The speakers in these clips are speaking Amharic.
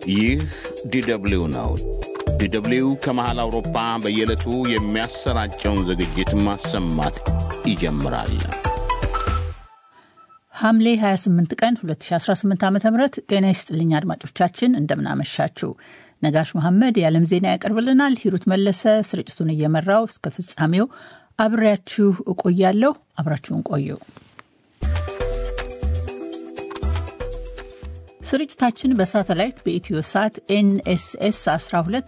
ይህ ዲደብሊው ነው። ዲደብሊው ከመሃል አውሮፓ በየዕለቱ የሚያሰራጨውን ዝግጅት ማሰማት ይጀምራል። ሐምሌ 28 ቀን 2018 ዓ ም ጤና ይስጥልኝ አድማጮቻችን፣ እንደምናመሻችሁ። ነጋሽ መሐመድ የዓለም ዜና ያቀርብልናል። ሂሩት መለሰ ስርጭቱን እየመራው እስከ ፍጻሜው አብሬያችሁ እቆያለሁ። አብራችሁን ቆዩ። ስርጭታችን በሳተላይት በኢትዮ ሳት ኤንኤስኤስ 12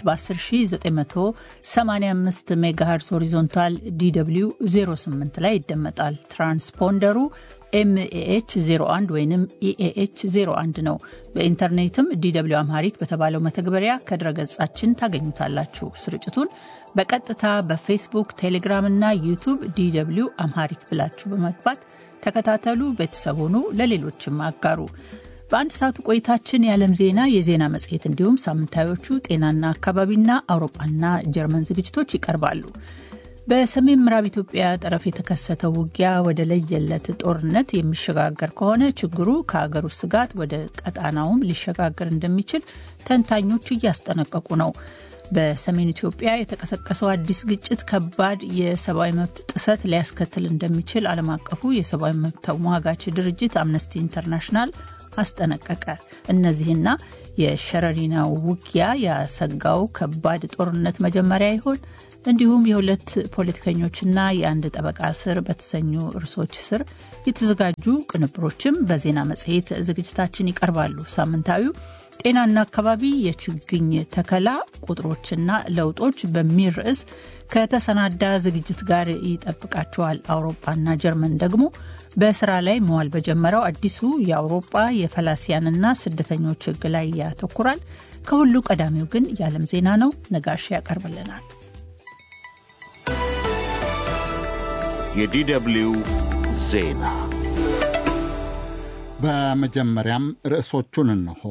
በ10985 ሜጋሄርስ ሆሪዞንታል ዲw 08 ላይ ይደመጣል። ትራንስፖንደሩ ኤምኤኤች 01 ወይም ኢኤኤች 01 ነው። በኢንተርኔትም ዲw አምሃሪክ በተባለው መተግበሪያ ከድረገጻችን ታገኙታላችሁ። ስርጭቱን በቀጥታ በፌስቡክ፣ ቴሌግራም እና ዩቱብ ዲw አምሃሪክ ብላችሁ በመግባት ተከታተሉ። ቤተሰብ ሁኑ፣ ለሌሎችም አጋሩ። በአንድ ሰዓቱ ቆይታችን የዓለም ዜና፣ የዜና መጽሔት እንዲሁም ሳምንታዮቹ ጤናና አካባቢና አውሮፓና ጀርመን ዝግጅቶች ይቀርባሉ። በሰሜን ምዕራብ ኢትዮጵያ ጠረፍ የተከሰተው ውጊያ ወደ ለየለት ጦርነት የሚሸጋገር ከሆነ ችግሩ ከሀገር ውስጥ ስጋት ወደ ቀጣናውም ሊሸጋገር እንደሚችል ተንታኞች እያስጠነቀቁ ነው። በሰሜን ኢትዮጵያ የተቀሰቀሰው አዲስ ግጭት ከባድ የሰብአዊ መብት ጥሰት ሊያስከትል እንደሚችል ዓለም አቀፉ የሰብአዊ መብት ተሟጋች ድርጅት አምነስቲ ኢንተርናሽናል አስጠነቀቀ። እነዚህና የሸረሪናው ውጊያ ያሰጋው ከባድ ጦርነት መጀመሪያ ይሆን? እንዲሁም የሁለት ፖለቲከኞችና የአንድ ጠበቃ ስር በተሰኙ ርዕሶች ስር የተዘጋጁ ቅንብሮችም በዜና መጽሔት ዝግጅታችን ይቀርባሉ። ሳምንታዊው ጤናና አካባቢ የችግኝ ተከላ ቁጥሮችና ለውጦች በሚል ርዕስ ከተሰናዳ ዝግጅት ጋር ይጠብቃቸዋል። አውሮፓና ጀርመን ደግሞ በስራ ላይ መዋል በጀመረው አዲሱ የአውሮፓ የፈላሲያንና ስደተኞች ሕግ ላይ ያተኩራል። ከሁሉ ቀዳሚው ግን የዓለም ዜና ነው። ነጋሽ ያቀርብልናል። የዲደብሊው ዜና በመጀመሪያም ርዕሶቹን እንሆ።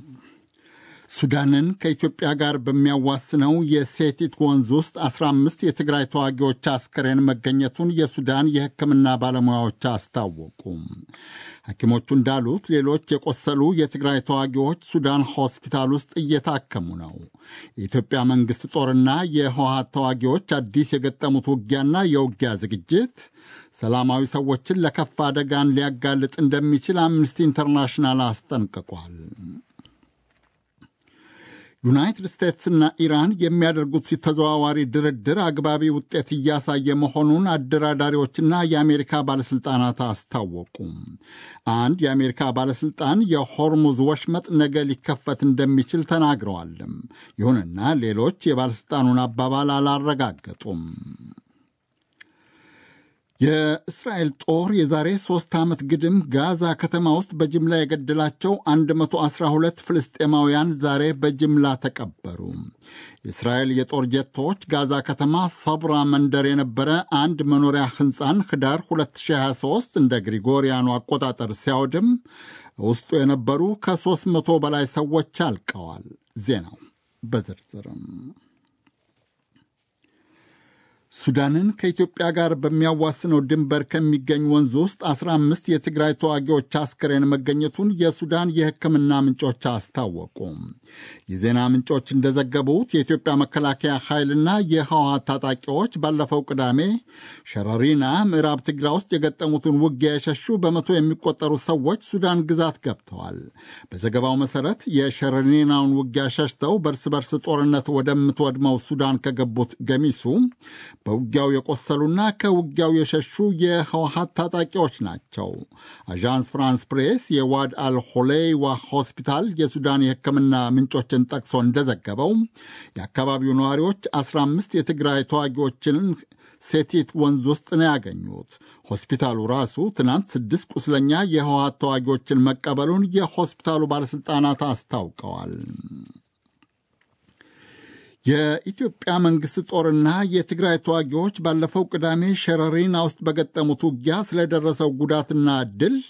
ሱዳንን ከኢትዮጵያ ጋር በሚያዋስነው የሴቲት ወንዝ ውስጥ 15 የትግራይ ተዋጊዎች አስከሬን መገኘቱን የሱዳን የሕክምና ባለሙያዎች አስታወቁ። ሐኪሞቹ እንዳሉት ሌሎች የቆሰሉ የትግራይ ተዋጊዎች ሱዳን ሆስፒታል ውስጥ እየታከሙ ነው። የኢትዮጵያ መንግሥት ጦርና የህወሓት ተዋጊዎች አዲስ የገጠሙት ውጊያና የውጊያ ዝግጅት ሰላማዊ ሰዎችን ለከፋ አደጋን ሊያጋልጥ እንደሚችል አምነስቲ ኢንተርናሽናል አስጠንቅቋል። ዩናይትድ ስቴትስና ኢራን የሚያደርጉት ተዘዋዋሪ ድርድር አግባቢ ውጤት እያሳየ መሆኑን አደራዳሪዎችና የአሜሪካ ባለሥልጣናት አስታወቁ። አንድ የአሜሪካ ባለሥልጣን የሆርሙዝ ወሽመጥ ነገ ሊከፈት እንደሚችል ተናግረዋል። ይሁንና ሌሎች የባለሥልጣኑን አባባል አላረጋገጡም። የእስራኤል ጦር የዛሬ ሦስት ዓመት ግድም ጋዛ ከተማ ውስጥ በጅምላ የገደላቸው 112 ፍልስጤማውያን ዛሬ በጅምላ ተቀበሩ። የእስራኤል የጦር ጀቶች ጋዛ ከተማ ሰብራ መንደር የነበረ አንድ መኖሪያ ሕንፃን ኅዳር 2023 እንደ ግሪጎሪያኑ አቆጣጠር ሲያወድም ውስጡ የነበሩ ከ300 በላይ ሰዎች አልቀዋል። ዜናው በዝርዝርም ሱዳንን ከኢትዮጵያ ጋር በሚያዋስነው ድንበር ከሚገኝ ወንዝ ውስጥ 15 የትግራይ ተዋጊዎች አስክሬን መገኘቱን የሱዳን የሕክምና ምንጮች አስታወቁ። የዜና ምንጮች እንደዘገቡት የኢትዮጵያ መከላከያ ኃይልና የህወሓት ታጣቂዎች ባለፈው ቅዳሜ ሸረሪና ምዕራብ ትግራይ ውስጥ የገጠሙትን ውጊያ የሸሹ በመቶ የሚቆጠሩ ሰዎች ሱዳን ግዛት ገብተዋል። በዘገባው መሠረት የሸረሪናውን ውጊያ ሸሽተው በእርስ በርስ ጦርነት ወደምትወድመው ሱዳን ከገቡት ገሚሱ በውጊያው የቆሰሉና ከውጊያው የሸሹ የህወሓት ታጣቂዎች ናቸው። አዣንስ ፍራንስ ፕሬስ የዋድ አልሆሌይዋ ሆስፒታል የሱዳን የሕክምና ምንጮችን ጠቅሶ እንደዘገበው የአካባቢው ነዋሪዎች 15 የትግራይ ተዋጊዎችን ሴቲት ወንዝ ውስጥ ነው ያገኙት። ሆስፒታሉ ራሱ ትናንት ስድስት ቁስለኛ የህወሓት ተዋጊዎችን መቀበሉን የሆስፒታሉ ባለሥልጣናት አስታውቀዋል። የኢትዮጵያ መንግሥት ጦርና የትግራይ ተዋጊዎች ባለፈው ቅዳሜ ሸረሪና ውስጥ በገጠሙት ውጊያ ስለደረሰው ጉዳትና ድል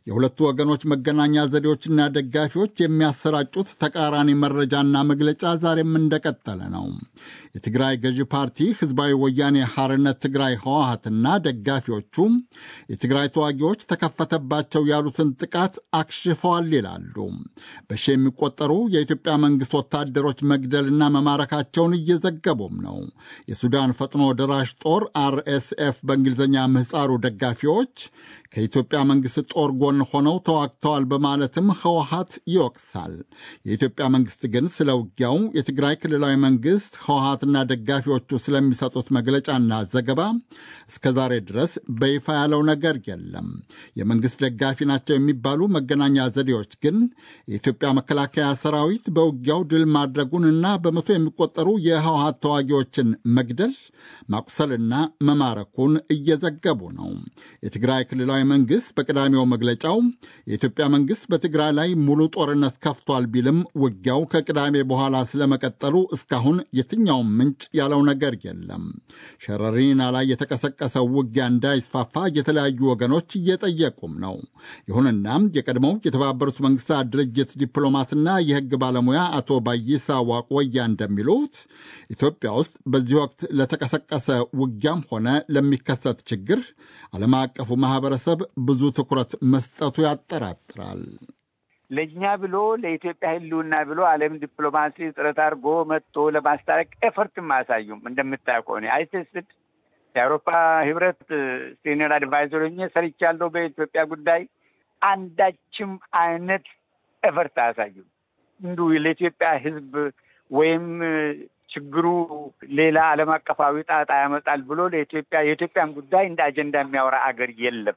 የሁለቱ ወገኖች መገናኛ ዘዴዎችና ደጋፊዎች የሚያሰራጩት ተቃራኒ መረጃና መግለጫ ዛሬም እንደቀጠለ ነው። የትግራይ ገዢ ፓርቲ ህዝባዊ ወያኔ ሐርነት ትግራይ ህወሀትና ደጋፊዎቹ የትግራይ ተዋጊዎች ተከፈተባቸው ያሉትን ጥቃት አክሽፈዋል ይላሉ። በሺ የሚቆጠሩ የኢትዮጵያ መንግሥት ወታደሮች መግደልና መማረካቸውን እየዘገቡም ነው። የሱዳን ፈጥኖ ደራሽ ጦር አርኤስኤፍ በእንግሊዝኛ ምህፃሩ ደጋፊዎች ከኢትዮጵያ መንግሥት ጦር ጎን ሆነው ተዋግተዋል በማለትም ህወሀት ይወቅሳል። የኢትዮጵያ መንግሥት ግን ስለ ውጊያው የትግራይ ክልላዊ መንግሥት ህወሀትና ደጋፊዎቹ ስለሚሰጡት መግለጫና ዘገባ እስከ ዛሬ ድረስ በይፋ ያለው ነገር የለም። የመንግሥት ደጋፊ ናቸው የሚባሉ መገናኛ ዘዴዎች ግን የኢትዮጵያ መከላከያ ሰራዊት በውጊያው ድል ማድረጉንና በመቶ የሚቆጠሩ የህወሀት ተዋጊዎችን መግደል ማቁሰልና መማረኩን እየዘገቡ ነው። የትግራይ ክልላዊ መንግሥት በቅዳሜው መግለጫው የኢትዮጵያ መንግሥት በትግራይ ላይ ሙሉ ጦርነት ከፍቷል ቢልም ውጊያው ከቅዳሜ በኋላ ስለመቀጠሉ እስካሁን የትኛውም ምንጭ ያለው ነገር የለም። ሸረሪና ላይ የተቀሰቀሰው ውጊያ እንዳይስፋፋ የተለያዩ ወገኖች እየጠየቁም ነው። ይሁንና የቀድሞው የተባበሩት መንግስታት ድርጅት ዲፕሎማትና የሕግ ባለሙያ አቶ ባይሳ ዋቆያ እንደሚሉት ኢትዮጵያ ውስጥ በዚህ ወቅት ለተቀሰቀሰ ውጊያም ሆነ ለሚከሰት ችግር ዓለም አቀፉ ማህበረሰብ ብዙ ትኩረት መስጠቱ ያጠራጥራል። ለእኛ ብሎ ለኢትዮጵያ ሕልውና ብሎ ዓለም ዲፕሎማሲ ጥረት አድርጎ መጥቶ ለማስታረቅ ኤፈርትም አያሳዩም። እንደምታየው ከሆነ አይስስድ የአውሮፓ ህብረት ሲኒየር አድቫይዘር ሆኜ ሰርቻለሁ በኢትዮጵያ ጉዳይ አንዳችም አይነት ኤፈርት አያሳዩም። እንዲሁ ለኢትዮጵያ ሕዝብ ወይም ችግሩ ሌላ ዓለም አቀፋዊ ጣጣ ያመጣል ብሎ ለኢትዮጵያ የኢትዮጵያን ጉዳይ እንደ አጀንዳ የሚያወራ አገር የለም።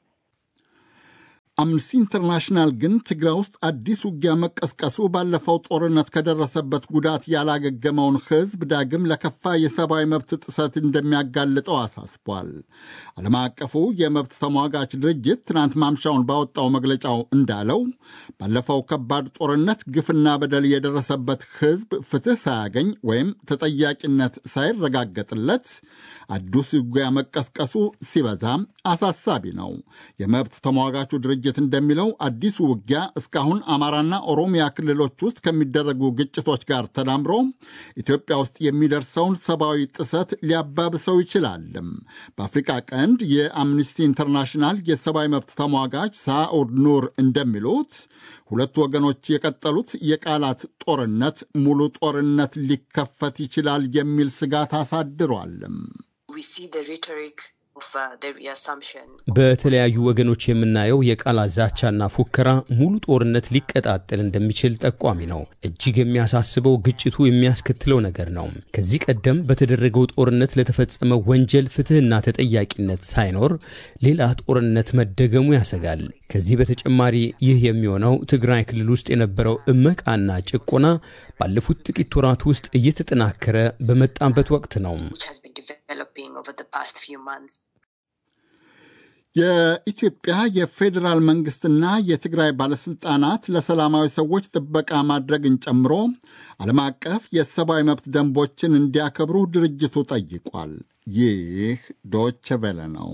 አምነስቲ ኢንተርናሽናል ግን ትግራይ ውስጥ አዲስ ውጊያ መቀስቀሱ ባለፈው ጦርነት ከደረሰበት ጉዳት ያላገገመውን ሕዝብ ዳግም ለከፋ የሰብአዊ መብት ጥሰት እንደሚያጋልጠው አሳስቧል። ዓለም አቀፉ የመብት ተሟጋች ድርጅት ትናንት ማምሻውን ባወጣው መግለጫው እንዳለው ባለፈው ከባድ ጦርነት ግፍና በደል የደረሰበት ሕዝብ ፍትሕ ሳያገኝ ወይም ተጠያቂነት ሳይረጋገጥለት አዲስ ውጊያ መቀስቀሱ ሲበዛም አሳሳቢ ነው። የመብት ተሟጋቹ ድርጅት እንደሚለው አዲሱ ውጊያ እስካሁን አማራና ኦሮሚያ ክልሎች ውስጥ ከሚደረጉ ግጭቶች ጋር ተዳምሮ ኢትዮጵያ ውስጥ የሚደርሰውን ሰብአዊ ጥሰት ሊያባብሰው ይችላልም። በአፍሪቃ ቀንድ የአምኒስቲ ኢንተርናሽናል የሰብአዊ መብት ተሟጋች ሳኡድ ኑር እንደሚሉት ሁለቱ ወገኖች የቀጠሉት የቃላት ጦርነት ሙሉ ጦርነት ሊከፈት ይችላል የሚል ስጋት አሳድሯልም። በተለያዩ ወገኖች የምናየው የቃላት ዛቻና ፉከራ ሙሉ ጦርነት ሊቀጣጠል እንደሚችል ጠቋሚ ነው። እጅግ የሚያሳስበው ግጭቱ የሚያስከትለው ነገር ነው። ከዚህ ቀደም በተደረገው ጦርነት ለተፈጸመው ወንጀል ፍትሕና ተጠያቂነት ሳይኖር ሌላ ጦርነት መደገሙ ያሰጋል። ከዚህ በተጨማሪ ይህ የሚሆነው ትግራይ ክልል ውስጥ የነበረው እመቃና ጭቆና ባለፉት ጥቂት ወራት ውስጥ እየተጠናከረ በመጣበት ወቅት ነው። የኢትዮጵያ የፌዴራል መንግስትና የትግራይ ባለሥልጣናት ለሰላማዊ ሰዎች ጥበቃ ማድረግን ጨምሮ ዓለም አቀፍ የሰብአዊ መብት ደንቦችን እንዲያከብሩ ድርጅቱ ጠይቋል። ይህ ዶቼ ቬለ ነው።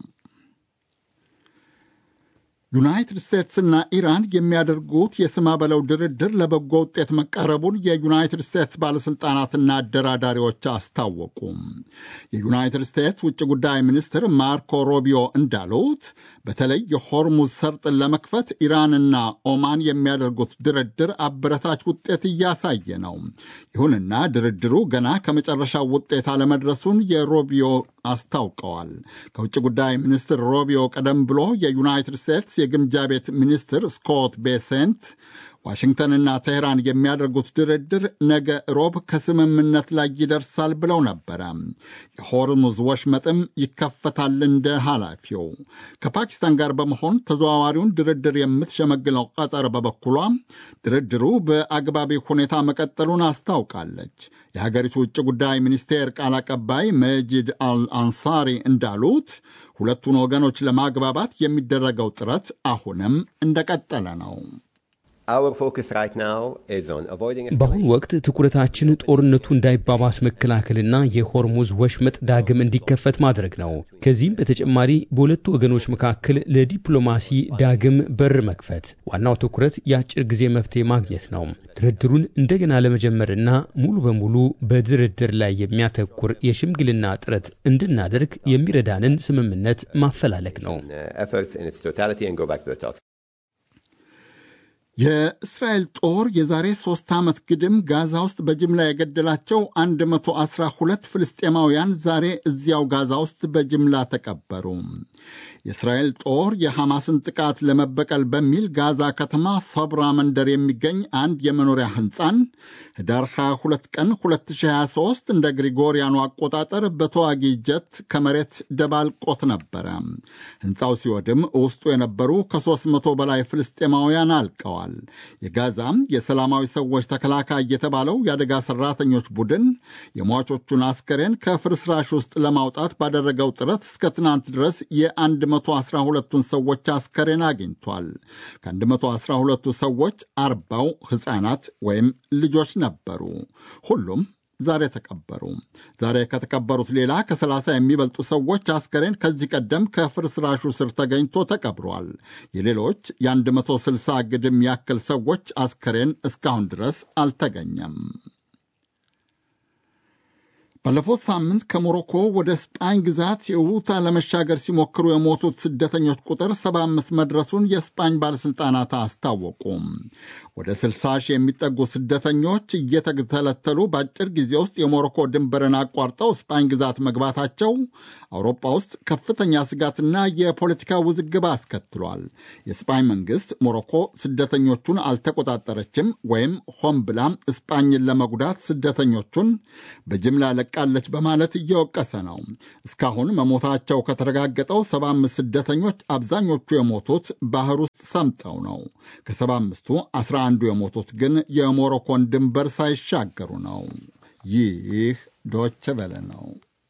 ዩናይትድ ስቴትስና ኢራን የሚያደርጉት የስማ በለው ድርድር ለበጎ ውጤት መቃረቡን የዩናይትድ ስቴትስ ባለሥልጣናትና አደራዳሪዎች አስታወቁ። የዩናይትድ ስቴትስ ውጭ ጉዳይ ሚኒስትር ማርኮ ሮቢዮ እንዳሉት በተለይ የሆርሙዝ ሰርጥን ለመክፈት ኢራንና ኦማን የሚያደርጉት ድርድር አበረታች ውጤት እያሳየ ነው። ይሁንና ድርድሩ ገና ከመጨረሻው ውጤት አለመድረሱን የሮቢዮ አስታውቀዋል። ከውጭ ጉዳይ ሚኒስትር ሮቢዮ ቀደም ብሎ የዩናይትድ ስቴትስ የግምጃ ቤት ሚኒስትር ስኮት ቤሴንት ዋሽንግተንና ቴህራን የሚያደርጉት ድርድር ነገ ሮብ ከስምምነት ላይ ይደርሳል ብለው ነበረ። የሆርሙዝ ወሽመጥም ይከፈታል እንደ ኃላፊው። ከፓኪስታን ጋር በመሆን ተዘዋዋሪውን ድርድር የምትሸመግለው ቀጠር በበኩሏ ድርድሩ በአግባቢ ሁኔታ መቀጠሉን አስታውቃለች። የሀገሪቱ ውጭ ጉዳይ ሚኒስቴር ቃል አቀባይ መጂድ አልአንሳሪ እንዳሉት ሁለቱን ወገኖች ለማግባባት የሚደረገው ጥረት አሁንም እንደቀጠለ ነው። በአሁኑ ወቅት ትኩረታችን ጦርነቱ እንዳይባባስ መከላከልና የሆርሙዝ ወሽመጥ ዳግም እንዲከፈት ማድረግ ነው። ከዚህም በተጨማሪ በሁለቱ ወገኖች መካከል ለዲፕሎማሲ ዳግም በር መክፈት፣ ዋናው ትኩረት የአጭር ጊዜ መፍትሄ ማግኘት ነው። ድርድሩን እንደገና ለመጀመርና ሙሉ በሙሉ በድርድር ላይ የሚያተኩር የሽምግልና ጥረት እንድናደርግ የሚረዳንን ስምምነት ማፈላለግ ነው። የእስራኤል ጦር የዛሬ ሦስት ዓመት ግድም ጋዛ ውስጥ በጅምላ የገደላቸው 112 ፍልስጤማውያን ዛሬ እዚያው ጋዛ ውስጥ በጅምላ ተቀበሩ። የእስራኤል ጦር የሐማስን ጥቃት ለመበቀል በሚል ጋዛ ከተማ ሰብራ መንደር የሚገኝ አንድ የመኖሪያ ሕንፃን ህዳር 22 ቀን 2023 እንደ ግሪጎሪያኑ አቆጣጠር በተዋጊ ጀት ከመሬት ደባልቆት ነበረ። ሕንፃው ሲወድም ውስጡ የነበሩ ከ300 በላይ ፍልስጤማውያን አልቀዋል። የጋዛም የሰላማዊ ሰዎች ተከላካይ የተባለው የአደጋ ሰራተኞች ቡድን የሟቾቹን አስከሬን ከፍርስራሽ ውስጥ ለማውጣት ባደረገው ጥረት እስከ ትናንት ድረስ የ112ቱን ሰዎች አስከሬን አግኝቷል። ከ112ቱ ሰዎች አርባው ሕፃናት ወይም ልጆች ነበሩ። ሁሉም ዛሬ ተቀበሩ። ዛሬ ከተቀበሩት ሌላ ከ30 የሚበልጡ ሰዎች አስከሬን ከዚህ ቀደም ከፍርስራሹ ስር ተገኝቶ ተቀብሯል። የሌሎች የ160 ግድም ያክል ሰዎች አስከሬን እስካሁን ድረስ አልተገኘም። ባለፈው ሳምንት ከሞሮኮ ወደ ስጳኝ ግዛት የውታ ለመሻገር ሲሞክሩ የሞቱት ስደተኞች ቁጥር 75 መድረሱን የስጳኝ ባለሥልጣናት አስታወቁ። ወደ 60 ሺህ የሚጠጉ ስደተኞች እየተተለተሉ በአጭር ጊዜ ውስጥ የሞሮኮ ድንበርን አቋርጠው ስጳኝ ግዛት መግባታቸው አውሮፓ ውስጥ ከፍተኛ ስጋትና የፖለቲካ ውዝግብ አስከትሏል። የስጳኝ መንግሥት ሞሮኮ ስደተኞቹን አልተቆጣጠረችም ወይም ሆን ብላ ስጳኝን ለመጉዳት ስደተኞቹን በጅምላ ለቃለች በማለት እየወቀሰ ነው። እስካሁን መሞታቸው ከተረጋገጠው 75 ስደተኞች አብዛኞቹ የሞቱት ባህር ውስጥ ሰምጠው ነው። ከ75ቱ 11ዱ የሞቱት ግን የሞሮኮን ድንበር ሳይሻገሩ ነው። ይህ ዶቼ ቬለ ነው።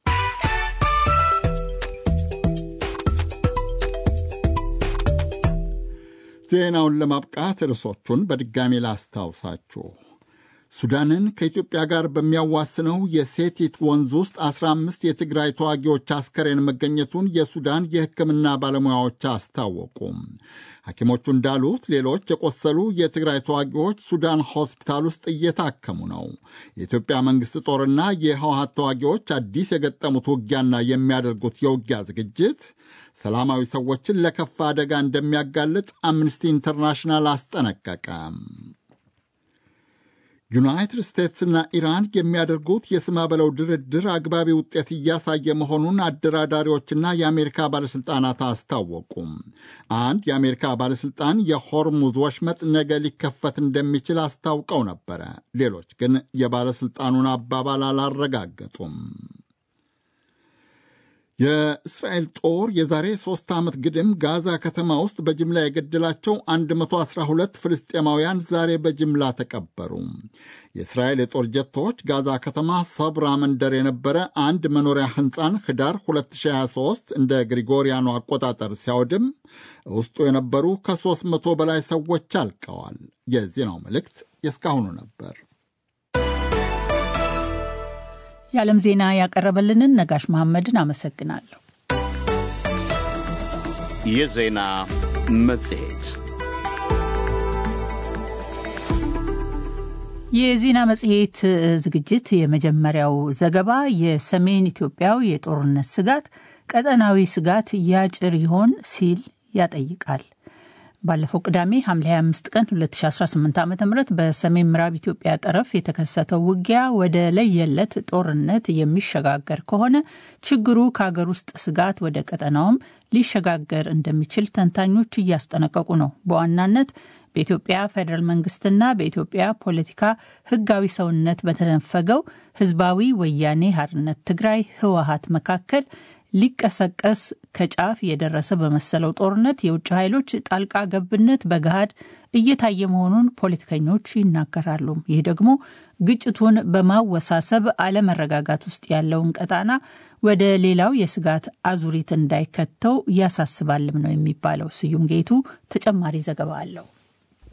ዜናውን ለማብቃት ርዕሶቹን በድጋሚ ላስታውሳችሁ። ሱዳንን ከኢትዮጵያ ጋር በሚያዋስነው የሴቲት ወንዝ ውስጥ 15 የትግራይ ተዋጊዎች አስከሬን መገኘቱን የሱዳን የሕክምና ባለሙያዎች አስታወቁ። ሐኪሞቹ እንዳሉት ሌሎች የቆሰሉ የትግራይ ተዋጊዎች ሱዳን ሆስፒታል ውስጥ እየታከሙ ነው። የኢትዮጵያ መንግሥት ጦርና የህወሀት ተዋጊዎች አዲስ የገጠሙት ውጊያና የሚያደርጉት የውጊያ ዝግጅት ሰላማዊ ሰዎችን ለከፋ አደጋ እንደሚያጋልጥ አምነስቲ ኢንተርናሽናል አስጠነቀቀ። ዩናይትድ ስቴትስና ኢራን የሚያደርጉት የስማ በለው ድርድር አግባቢ ውጤት እያሳየ መሆኑን አደራዳሪዎችና የአሜሪካ ባለሥልጣናት አስታወቁም። አንድ የአሜሪካ ባለሥልጣን የሆርሙዝ ወሽመጥ ነገ ሊከፈት እንደሚችል አስታውቀው ነበረ። ሌሎች ግን የባለሥልጣኑን አባባል አላረጋገጡም። የእስራኤል ጦር የዛሬ ሦስት ዓመት ግድም ጋዛ ከተማ ውስጥ በጅምላ የገደላቸው 112 ፍልስጤማውያን ዛሬ በጅምላ ተቀበሩ። የእስራኤል የጦር ጀቶች ጋዛ ከተማ ሰብራ መንደር የነበረ አንድ መኖሪያ ሕንፃን ህዳር 2023 እንደ ግሪጎሪያኑ አቆጣጠር ሲያወድም ውስጡ የነበሩ ከ300 በላይ ሰዎች አልቀዋል። የዜናው መልእክት የእስካሁኑ ነበር። የዓለም ዜና ያቀረበልንን ነጋሽ መሐመድን አመሰግናለሁ። የዜና መጽሔት የዜና መጽሔት ዝግጅት የመጀመሪያው ዘገባ የሰሜን ኢትዮጵያው የጦርነት ስጋት ቀጠናዊ ስጋት ያጭር ይሆን ሲል ያጠይቃል። ባለፈው ቅዳሜ ሐምሌ 25 ቀን 2018 ዓ ም በሰሜን ምዕራብ ኢትዮጵያ ጠረፍ የተከሰተው ውጊያ ወደ ለየለት ጦርነት የሚሸጋገር ከሆነ ችግሩ ከሀገር ውስጥ ስጋት ወደ ቀጠናውም ሊሸጋገር እንደሚችል ተንታኞች እያስጠነቀቁ ነው። በዋናነት በኢትዮጵያ ፌዴራል መንግስትና በኢትዮጵያ ፖለቲካ ህጋዊ ሰውነት በተነፈገው ህዝባዊ ወያኔ ሓርነት ትግራይ ህወሀት መካከል ሊቀሰቀስ ከጫፍ የደረሰ በመሰለው ጦርነት የውጭ ኃይሎች ጣልቃ ገብነት በገሃድ እየታየ መሆኑን ፖለቲከኞች ይናገራሉ። ይህ ደግሞ ግጭቱን በማወሳሰብ አለመረጋጋት ውስጥ ያለውን ቀጣና ወደ ሌላው የስጋት አዙሪት እንዳይከተው ያሳስባልም ነው የሚባለው። ስዩም ጌቱ ተጨማሪ ዘገባ አለው።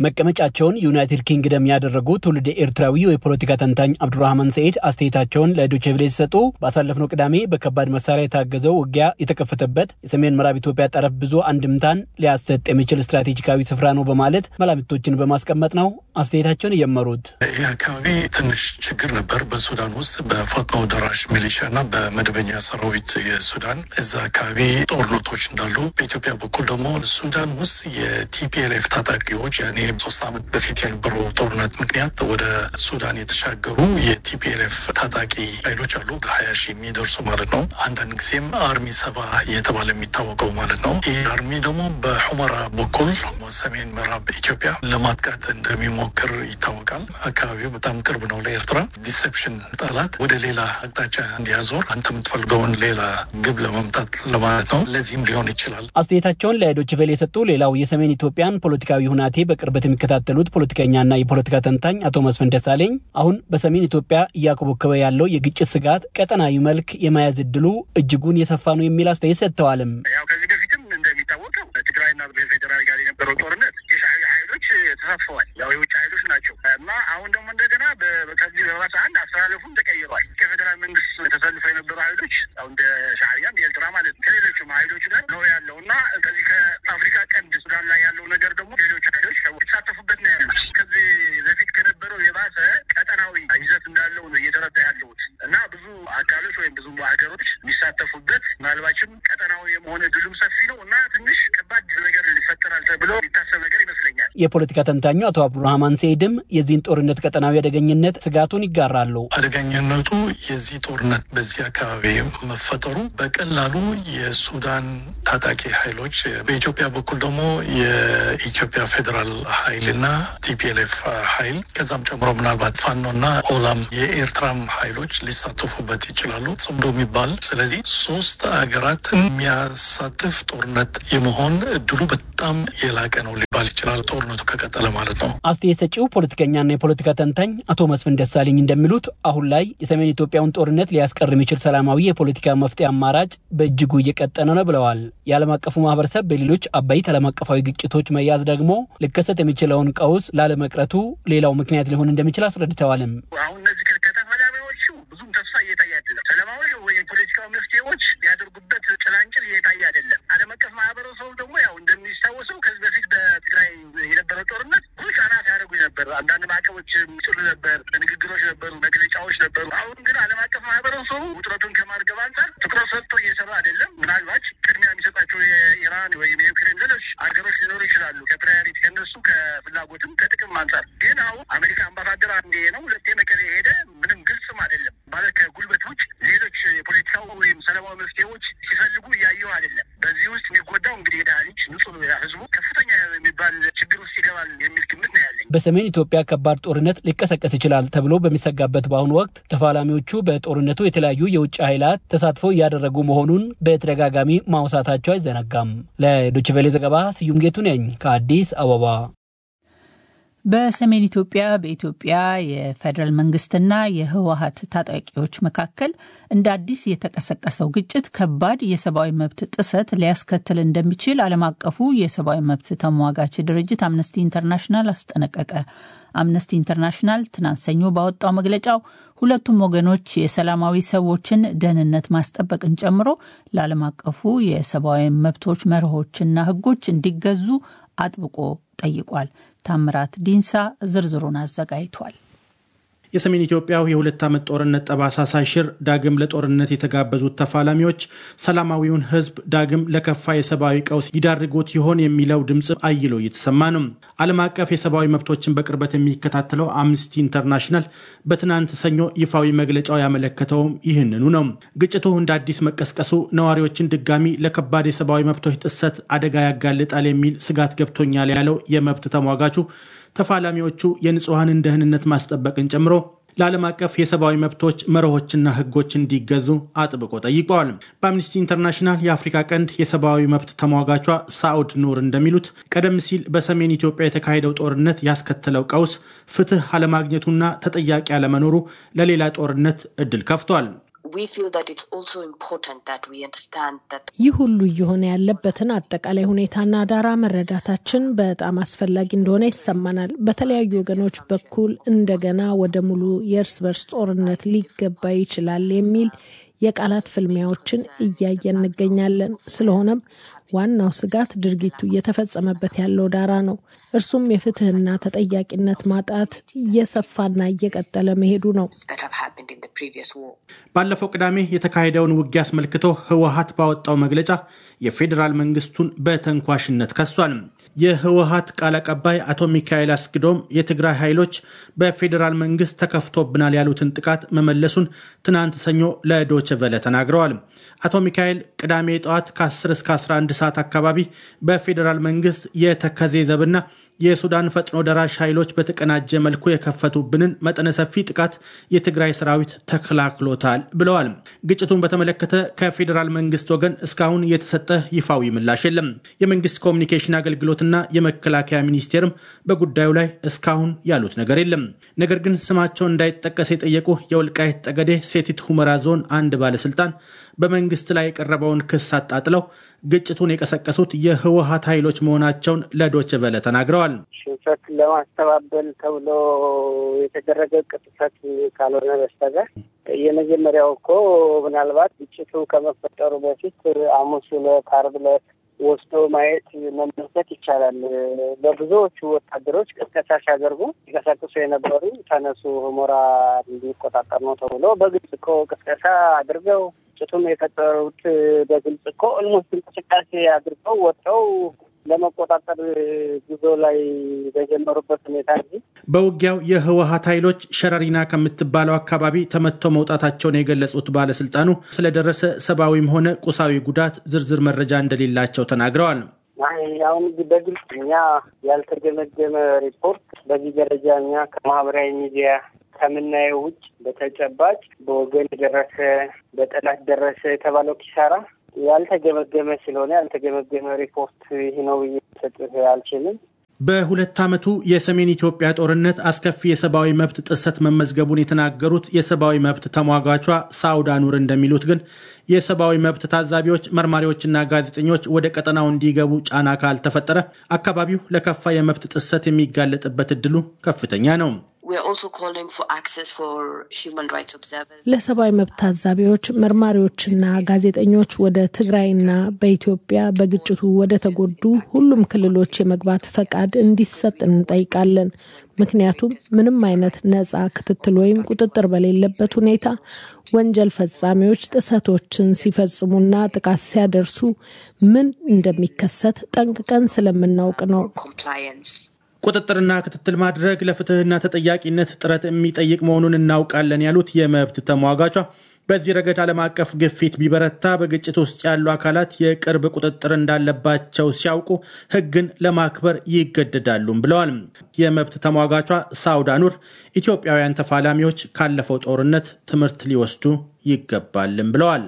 መቀመጫቸውን ዩናይትድ ኪንግደም ያደረጉ ትውልድ ኤርትራዊው የፖለቲካ ተንታኝ አብዱራህማን ሰኢድ አስተያየታቸውን ለዶችቬሌ ሲሰጡ ባሳለፍነው ቅዳሜ በከባድ መሳሪያ የታገዘው ውጊያ የተከፈተበት የሰሜን ምዕራብ ኢትዮጵያ ጠረፍ ብዙ አንድምታን ሊያሰጥ የሚችል ስትራቴጂካዊ ስፍራ ነው በማለት መላምቶችን በማስቀመጥ ነው አስተያየታቸውን የጀመሩት። ይህ አካባቢ ትንሽ ችግር ነበር በሱዳን ውስጥ በፈጥኖ ደራሽ ሚሊሻ እና በመደበኛ ሰራዊት የሱዳን እዛ አካባቢ ጦርነቶች እንዳሉ፣ በኢትዮጵያ በኩል ደግሞ ሱዳን ውስጥ የቲፒኤልኤፍ ታጣቂዎች ያኔ ሶስት ዓመት በፊት የነበረው ጦርነት ምክንያት ወደ ሱዳን የተሻገሩ የቲፒኤልኤፍ ታጣቂ ኃይሎች አሉ ሀያ ሺህ የሚደርሱ ማለት ነው። አንዳንድ ጊዜም አርሚ ሰባ እየተባለ የሚታወቀው ማለት ነው። ይህ አርሚ ደግሞ በሑመራ በኩል ሰሜን ምዕራብ ኢትዮጵያ ለማጥቃት እንደሚሞክር ይታወቃል። አካባቢው በጣም ቅርብ ነው ለኤርትራ። ዲሴፕሽን ጠላት ወደ ሌላ አቅጣጫ እንዲያዞር አንተ የምትፈልገውን ሌላ ግብ ለመምታት ለማለት ነው። ለዚህም ሊሆን ይችላል። አስተያየታቸውን ለዶችቬል የሰጡ ሌላው የሰሜን ኢትዮጵያን ፖለቲካዊ ሁናቴ በቅርበት የሚከታተሉት ፖለቲከኛና የፖለቲካ ተንታኝ አቶ መስፍን ደሳለኝ አሁን በሰሜን ኢትዮጵያ እያኮበኮበ ያለው የግጭት ስጋት ቀጠናዊ መልክ የመያዝ እድሉ እጅጉን የሰፋ ነው የሚል አስተያየት ሰጥተዋልም። ያው ከዚህ በፊትም እንደሚታወቀው በትግራይና በፌዴራል ጋር የነበረው ጦርነት የሻዕቢያ ኃይሎች ተሳትፈዋል። ያው የውጭ ኃይሎች ናቸው እና አሁን ደግሞ እንደገና ከዚህ በባሰ አንድ አስተላለፉም ተቀይሯል። ከፌዴራል መንግስት ተሰልፈው የነበሩ ኃይሎች ያው እንደ ሻዕቢያ እንደ ኤርትራ ማለት ነው ከሌሎችም ኃይሎች ጋር ነው ያለው እና ከዚህ ከአፍሪካ ቀንድ ሱዳን ላይ ያለው ነገር ደግሞ ሌሎች ኃይሎች የተሳተፉበት ነው ያሉት። ከዚህ በፊት ከነበረው የባሰ ቀጠናዊ ይዘት እንዳለው ነው እየተረዳ ያለሁት እና ብዙ አካሎች ወይም ብዙ ሀገሮች የሚሳተፉበት ምናልባችም ቀጠናዊ የመሆን እድሉም ሰፊ ነው እና ትንሽ ከባድ ነገር ይፈጠራል ተብሎ የሚታሰብ ነገር ይመስለኛል። የፖለቲካ ተንታኙ አቶ አብዱራህማን ሰኢድም የዚህን ጦርነት ቀጠናዊ አደገኝነት ስጋቱን ይጋራሉ። አደገኝነቱ የዚህ ጦርነት በዚህ አካባቢ መፈጠሩ በቀላሉ የሱዳን ታጣቂ ኃይሎች በኢትዮጵያ በኩል ደግሞ የኢትዮጵያ ፌዴራል ኃይልና ቲፒኤልኤፍ ኃይል ከዛም ጨምሮ ምናልባት ፋኖና ኦላም የኤርትራም ኃይሎች ሊሳተፉበት ይችላሉ ጽምዶ የሚባል ስለዚህ ሶስት ሀገራትን የሚያሳትፍ ጦርነት የመሆን እድሉ በጣም የላቀ ነው ሊባል ይችላል። ጦርነቱ ከቀጠለ ማለት ነው። አስተያየት ሰጪው ፖለቲከኛና የፖለቲካ ተንታኝ አቶ መስፍን ደሳለኝ እንደሚሉት አሁን ላይ የሰሜን ኢትዮጵያውን ጦርነት ሊያስቀር የሚችል ሰላማዊ የፖለቲካ መፍትሄ አማራጭ በእጅጉ እየቀጠነ ነው ብለዋል። የዓለም አቀፉ ማህበረሰብ በሌሎች አበይት ዓለም አቀፋዊ ግጭቶች መያዝ ደግሞ ሊከሰት የሚችለውን ቀውስ ላለመቅረቱ ሌላው ምክንያት ሊሆን እንደሚችል አስረድተዋልም። አሁን እነዚህ ከተፋላሚዎቹ ብዙም ተስፋ እየታየ አይደለም። ሰላማዊ ወይ የፖለቲካዊ መፍትሄዎች ሊያደርጉበት ጭላንጭል እየታየ አይደለም። ዓለም አቀፍ ማህበረሰቡ ደግሞ ያው እንደሚታወሰው ከዚህ በፊት በትግራይ የነበረው ጦርነት ብዙ ጫና ሲያደርጉ ነበር። አንዳንድ ማዕቀቦች ጥሉ ነበር፣ ንግግሮች ነበሩ፣ መግለጫዎች ነበሩ። አሁን ግን ዓለም አቀፍ ማህበረሰቡ ውጥረቱን ከማርገብ አንጻር ትኩረት ሰጥቶ እየሰራ አይደለም። ምናልባት ቅድሚያ የሚሰጣቸው የኢራን ወይም የዩክሬን ሌሎች ሀገሮች ሊኖሩ ይችላሉ። ከፕራዮሪቲ ከነሱ ከፍላጎትም ከጥቅም አንጻር ግን አሁን አሜሪካ አምባሳደር አንዴ ነው ሁለቴ መቀሌ ሄደ ምንም ግልጽም አይደለም ማለት ከጉልበት ውጭ ሌሎች የፖለቲካው ወይም ሰላማዊ መፍትሄዎች ሲፈልጉ እያየው አይደለም። በዚህ ውስጥ የሚጎዳው እንግዲህ የድሃ ልጅ ንጹህ ህዝቡ ከፍተኛ የሚባል ችግር ውስጥ ይገባል የሚል ግምት ነው ያለኝ። በሰሜን ኢትዮጵያ ከባድ ጦርነት ሊቀሰቀስ ይችላል ተብሎ በሚሰጋበት በአሁኑ ወቅት ተፋላሚዎቹ በጦርነቱ የተለያዩ የውጭ ኃይላት ተሳትፎ እያደረጉ መሆኑን በተደጋጋሚ ማውሳታቸው አይዘነጋም። ለዶችቬሌ ዘገባ ስዩም ጌቱ ነኝ ከአዲስ አበባ። በሰሜን ኢትዮጵያ በኢትዮጵያ የፌዴራል መንግስትና የህወሀት ታጣቂዎች መካከል እንደ አዲስ የተቀሰቀሰው ግጭት ከባድ የሰብአዊ መብት ጥሰት ሊያስከትል እንደሚችል ዓለም አቀፉ የሰብአዊ መብት ተሟጋች ድርጅት አምነስቲ ኢንተርናሽናል አስጠነቀቀ። አምነስቲ ኢንተርናሽናል ትናንት ሰኞ ባወጣው መግለጫው ሁለቱም ወገኖች የሰላማዊ ሰዎችን ደህንነት ማስጠበቅን ጨምሮ ለዓለም አቀፉ የሰብአዊ መብቶች መርሆችና ህጎች እንዲገዙ አጥብቆ ጠይቋል። ታምራት ዲንሳ ዝርዝሩን አዘጋጅቷል። የሰሜን ኢትዮጵያው የሁለት ዓመት ጦርነት ጠባሳ ሳይሽር ዳግም ለጦርነት የተጋበዙት ተፋላሚዎች ሰላማዊውን ህዝብ ዳግም ለከፋ የሰብአዊ ቀውስ ይዳርጉት ይሆን የሚለው ድምፅ አይሎ እየተሰማ ነው። ዓለም አቀፍ የሰብአዊ መብቶችን በቅርበት የሚከታተለው አምነስቲ ኢንተርናሽናል በትናንት ሰኞ ይፋዊ መግለጫው ያመለከተውም ይህንኑ ነው። ግጭቱ እንደ አዲስ መቀስቀሱ ነዋሪዎችን ድጋሚ ለከባድ የሰብአዊ መብቶች ጥሰት አደጋ ያጋልጣል የሚል ስጋት ገብቶኛል ያለው የመብት ተሟጋቹ ተፋላሚዎቹ የንጹሐንን ደህንነት ማስጠበቅን ጨምሮ ለዓለም አቀፍ የሰብአዊ መብቶች መርሆችና ህጎች እንዲገዙ አጥብቆ ጠይቀዋል። በአምኒስቲ ኢንተርናሽናል የአፍሪካ ቀንድ የሰብአዊ መብት ተሟጋቿ ሳኡድ ኑር እንደሚሉት ቀደም ሲል በሰሜን ኢትዮጵያ የተካሄደው ጦርነት ያስከተለው ቀውስ ፍትህ አለማግኘቱና ተጠያቂ አለመኖሩ ለሌላ ጦርነት እድል ከፍቷል። ይህ ሁሉ እየሆነ ያለበትን አጠቃላይ ሁኔታና ዳራ መረዳታችን በጣም አስፈላጊ እንደሆነ ይሰማናል። በተለያዩ ወገኖች በኩል እንደገና ወደ ሙሉ የእርስ በርስ ጦርነት ሊገባ ይችላል የሚል የቃላት ፍልሚያዎችን እያየን እንገኛለን። ስለሆነም ዋናው ስጋት ድርጊቱ እየተፈጸመበት ያለው ዳራ ነው። እርሱም የፍትህና ተጠያቂነት ማጣት እየሰፋና እየቀጠለ መሄዱ ነው። ባለፈው ቅዳሜ የተካሄደውን ውጊያ አስመልክቶ ህወሀት ባወጣው መግለጫ የፌዴራል መንግስቱን በተንኳሽነት ከሷል። የህወሀት ቃል አቀባይ አቶ ሚካኤል አስግዶም የትግራይ ኃይሎች በፌዴራል መንግስት ተከፍቶብናል ያሉትን ጥቃት መመለሱን ትናንት ሰኞ ለዶች ቨለ ተናግረዋል። አቶ ሚካኤል ቅዳሜ ጠዋት ከ10 እስከ 11 ሰዓት አካባቢ በፌዴራል መንግስት የተከዜ ዘብና የሱዳን ፈጥኖ ደራሽ ኃይሎች በተቀናጀ መልኩ የከፈቱብንን መጠነ ሰፊ ጥቃት የትግራይ ሰራዊት ተከላክሎታል ብለዋል። ግጭቱን በተመለከተ ከፌዴራል መንግስት ወገን እስካሁን የተሰጠ ይፋዊ ምላሽ የለም። የመንግስት ኮሚኒኬሽን አገልግሎትና የመከላከያ ሚኒስቴርም በጉዳዩ ላይ እስካሁን ያሉት ነገር የለም። ነገር ግን ስማቸው እንዳይጠቀስ የጠየቁ የወልቃይት ጠገዴ ሴቲት ሁመራ ዞን አንድ ባለስልጣን በመንግስት ላይ የቀረበውን ክስ አጣጥለው ግጭቱን የቀሰቀሱት የህወሀት ኃይሎች መሆናቸውን ለዶች ቨለ ተናግረዋል። ሽንፈት ለማስተባበል ተብሎ የተደረገ ቅጥፈት ካልሆነ በስተቀር የመጀመሪያው እኮ ምናልባት ግጭቱ ከመፈጠሩ በፊት ሐሙስ ዕለት፣ ዓርብ ዕለት ወስዶ ማየት መመልከት ይቻላል። ለብዙዎቹ ወታደሮች ቅስቀሳ ሲያደርጉ ሲቀሰቅሱ የነበሩ ተነሱ ሁመራ እንዲቆጣጠር ነው ተብሎ በግልጽ እኮ ቅስቀሳ አድርገው ግጭቱም የፈጠሩት በግልጽ እኮ ኦልሞስት እንቅስቃሴ አድርገው ወጥተው ለመቆጣጠር ጉዞ ላይ በጀመሩበት ሁኔታ እንጂ በውጊያው የህወሀት ኃይሎች ሸረሪና ከምትባለው አካባቢ ተመትተው መውጣታቸውን የገለጹት ባለስልጣኑ ስለደረሰ ሰብአዊም ሆነ ቁሳዊ ጉዳት ዝርዝር መረጃ እንደሌላቸው ተናግረዋል። አሁን በግልጽ እኛ ያልተገመገመ ሪፖርት በዚህ ደረጃ እኛ ከማህበራዊ ሚዲያ ከምናየው ውጭ በተጨባጭ በወገን ደረሰ፣ በጠላት ደረሰ የተባለው ኪሳራ ያልተገመገመ ስለሆነ ያልተገመገመ ሪፖርት ይህ ነው ብዬ ሰጥህ አልችልም። በሁለት ዓመቱ የሰሜን ኢትዮጵያ ጦርነት አስከፊ የሰብአዊ መብት ጥሰት መመዝገቡን የተናገሩት የሰብአዊ መብት ተሟጋቿ ሳውዳ ኑር እንደሚሉት ግን የሰብአዊ መብት ታዛቢዎች፣ መርማሪዎችና ጋዜጠኞች ወደ ቀጠናው እንዲገቡ ጫና ካልተፈጠረ አካባቢው ለከፋ የመብት ጥሰት የሚጋለጥበት እድሉ ከፍተኛ ነው። ለሰብአዊ መብት ታዛቢዎች፣ መርማሪዎችና ጋዜጠኞች ወደ ትግራይና በኢትዮጵያ በግጭቱ ወደ ተጎዱ ሁሉም ክልሎች የመግባት ፈቃድ እንዲሰጥ እንጠይቃለን። ምክንያቱም ምንም አይነት ነጻ ክትትል ወይም ቁጥጥር በሌለበት ሁኔታ ወንጀል ፈጻሚዎች ጥሰቶችን ሲፈጽሙና ጥቃት ሲያደርሱ ምን እንደሚከሰት ጠንቅቀን ስለምናውቅ ነው። ቁጥጥርና ክትትል ማድረግ ለፍትህና ተጠያቂነት ጥረት የሚጠይቅ መሆኑን እናውቃለን ያሉት የመብት ተሟጋቿ በዚህ ረገድ ዓለም አቀፍ ግፊት ቢበረታ በግጭት ውስጥ ያሉ አካላት የቅርብ ቁጥጥር እንዳለባቸው ሲያውቁ ሕግን ለማክበር ይገደዳሉም ብለዋል። የመብት ተሟጋቿ ሳውዳ ኑር ኢትዮጵያውያን ተፋላሚዎች ካለፈው ጦርነት ትምህርት ሊወስዱ ይገባልም ብለዋል።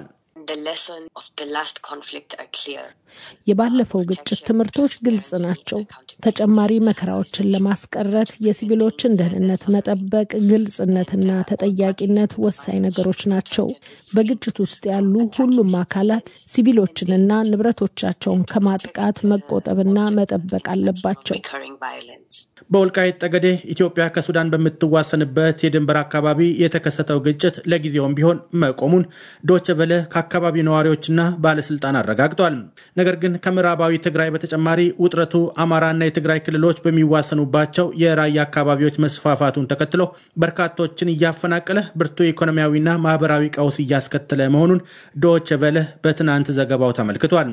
የባለፈው ግጭት ትምህርቶች ግልጽ ናቸው። ተጨማሪ መከራዎችን ለማስቀረት የሲቪሎችን ደህንነት መጠበቅ፣ ግልጽነትና ተጠያቂነት ወሳኝ ነገሮች ናቸው። በግጭት ውስጥ ያሉ ሁሉም አካላት ሲቪሎችንና ንብረቶቻቸውን ከማጥቃት መቆጠብና መጠበቅ አለባቸው። በወልቃይት ጠገዴ ኢትዮጵያ ከሱዳን በምትዋሰንበት የድንበር አካባቢ የተከሰተው ግጭት ለጊዜውም ቢሆን መቆሙን ዶቼ ቬለ ከአካባቢው ነዋሪዎችና ባለስልጣን አረጋግጧል። ነገር ግን ከምዕራባዊ ትግራይ በተጨማሪ ውጥረቱ አማራና የትግራይ ክልሎች በሚዋሰኑባቸው የራያ አካባቢዎች መስፋፋቱን ተከትሎ በርካቶችን እያፈናቀለ ብርቱ ኢኮኖሚያዊና ማህበራዊ ቀውስ እያስከተለ መሆኑን ዶቼ ቬለ በትናንት ዘገባው ተመልክቷል።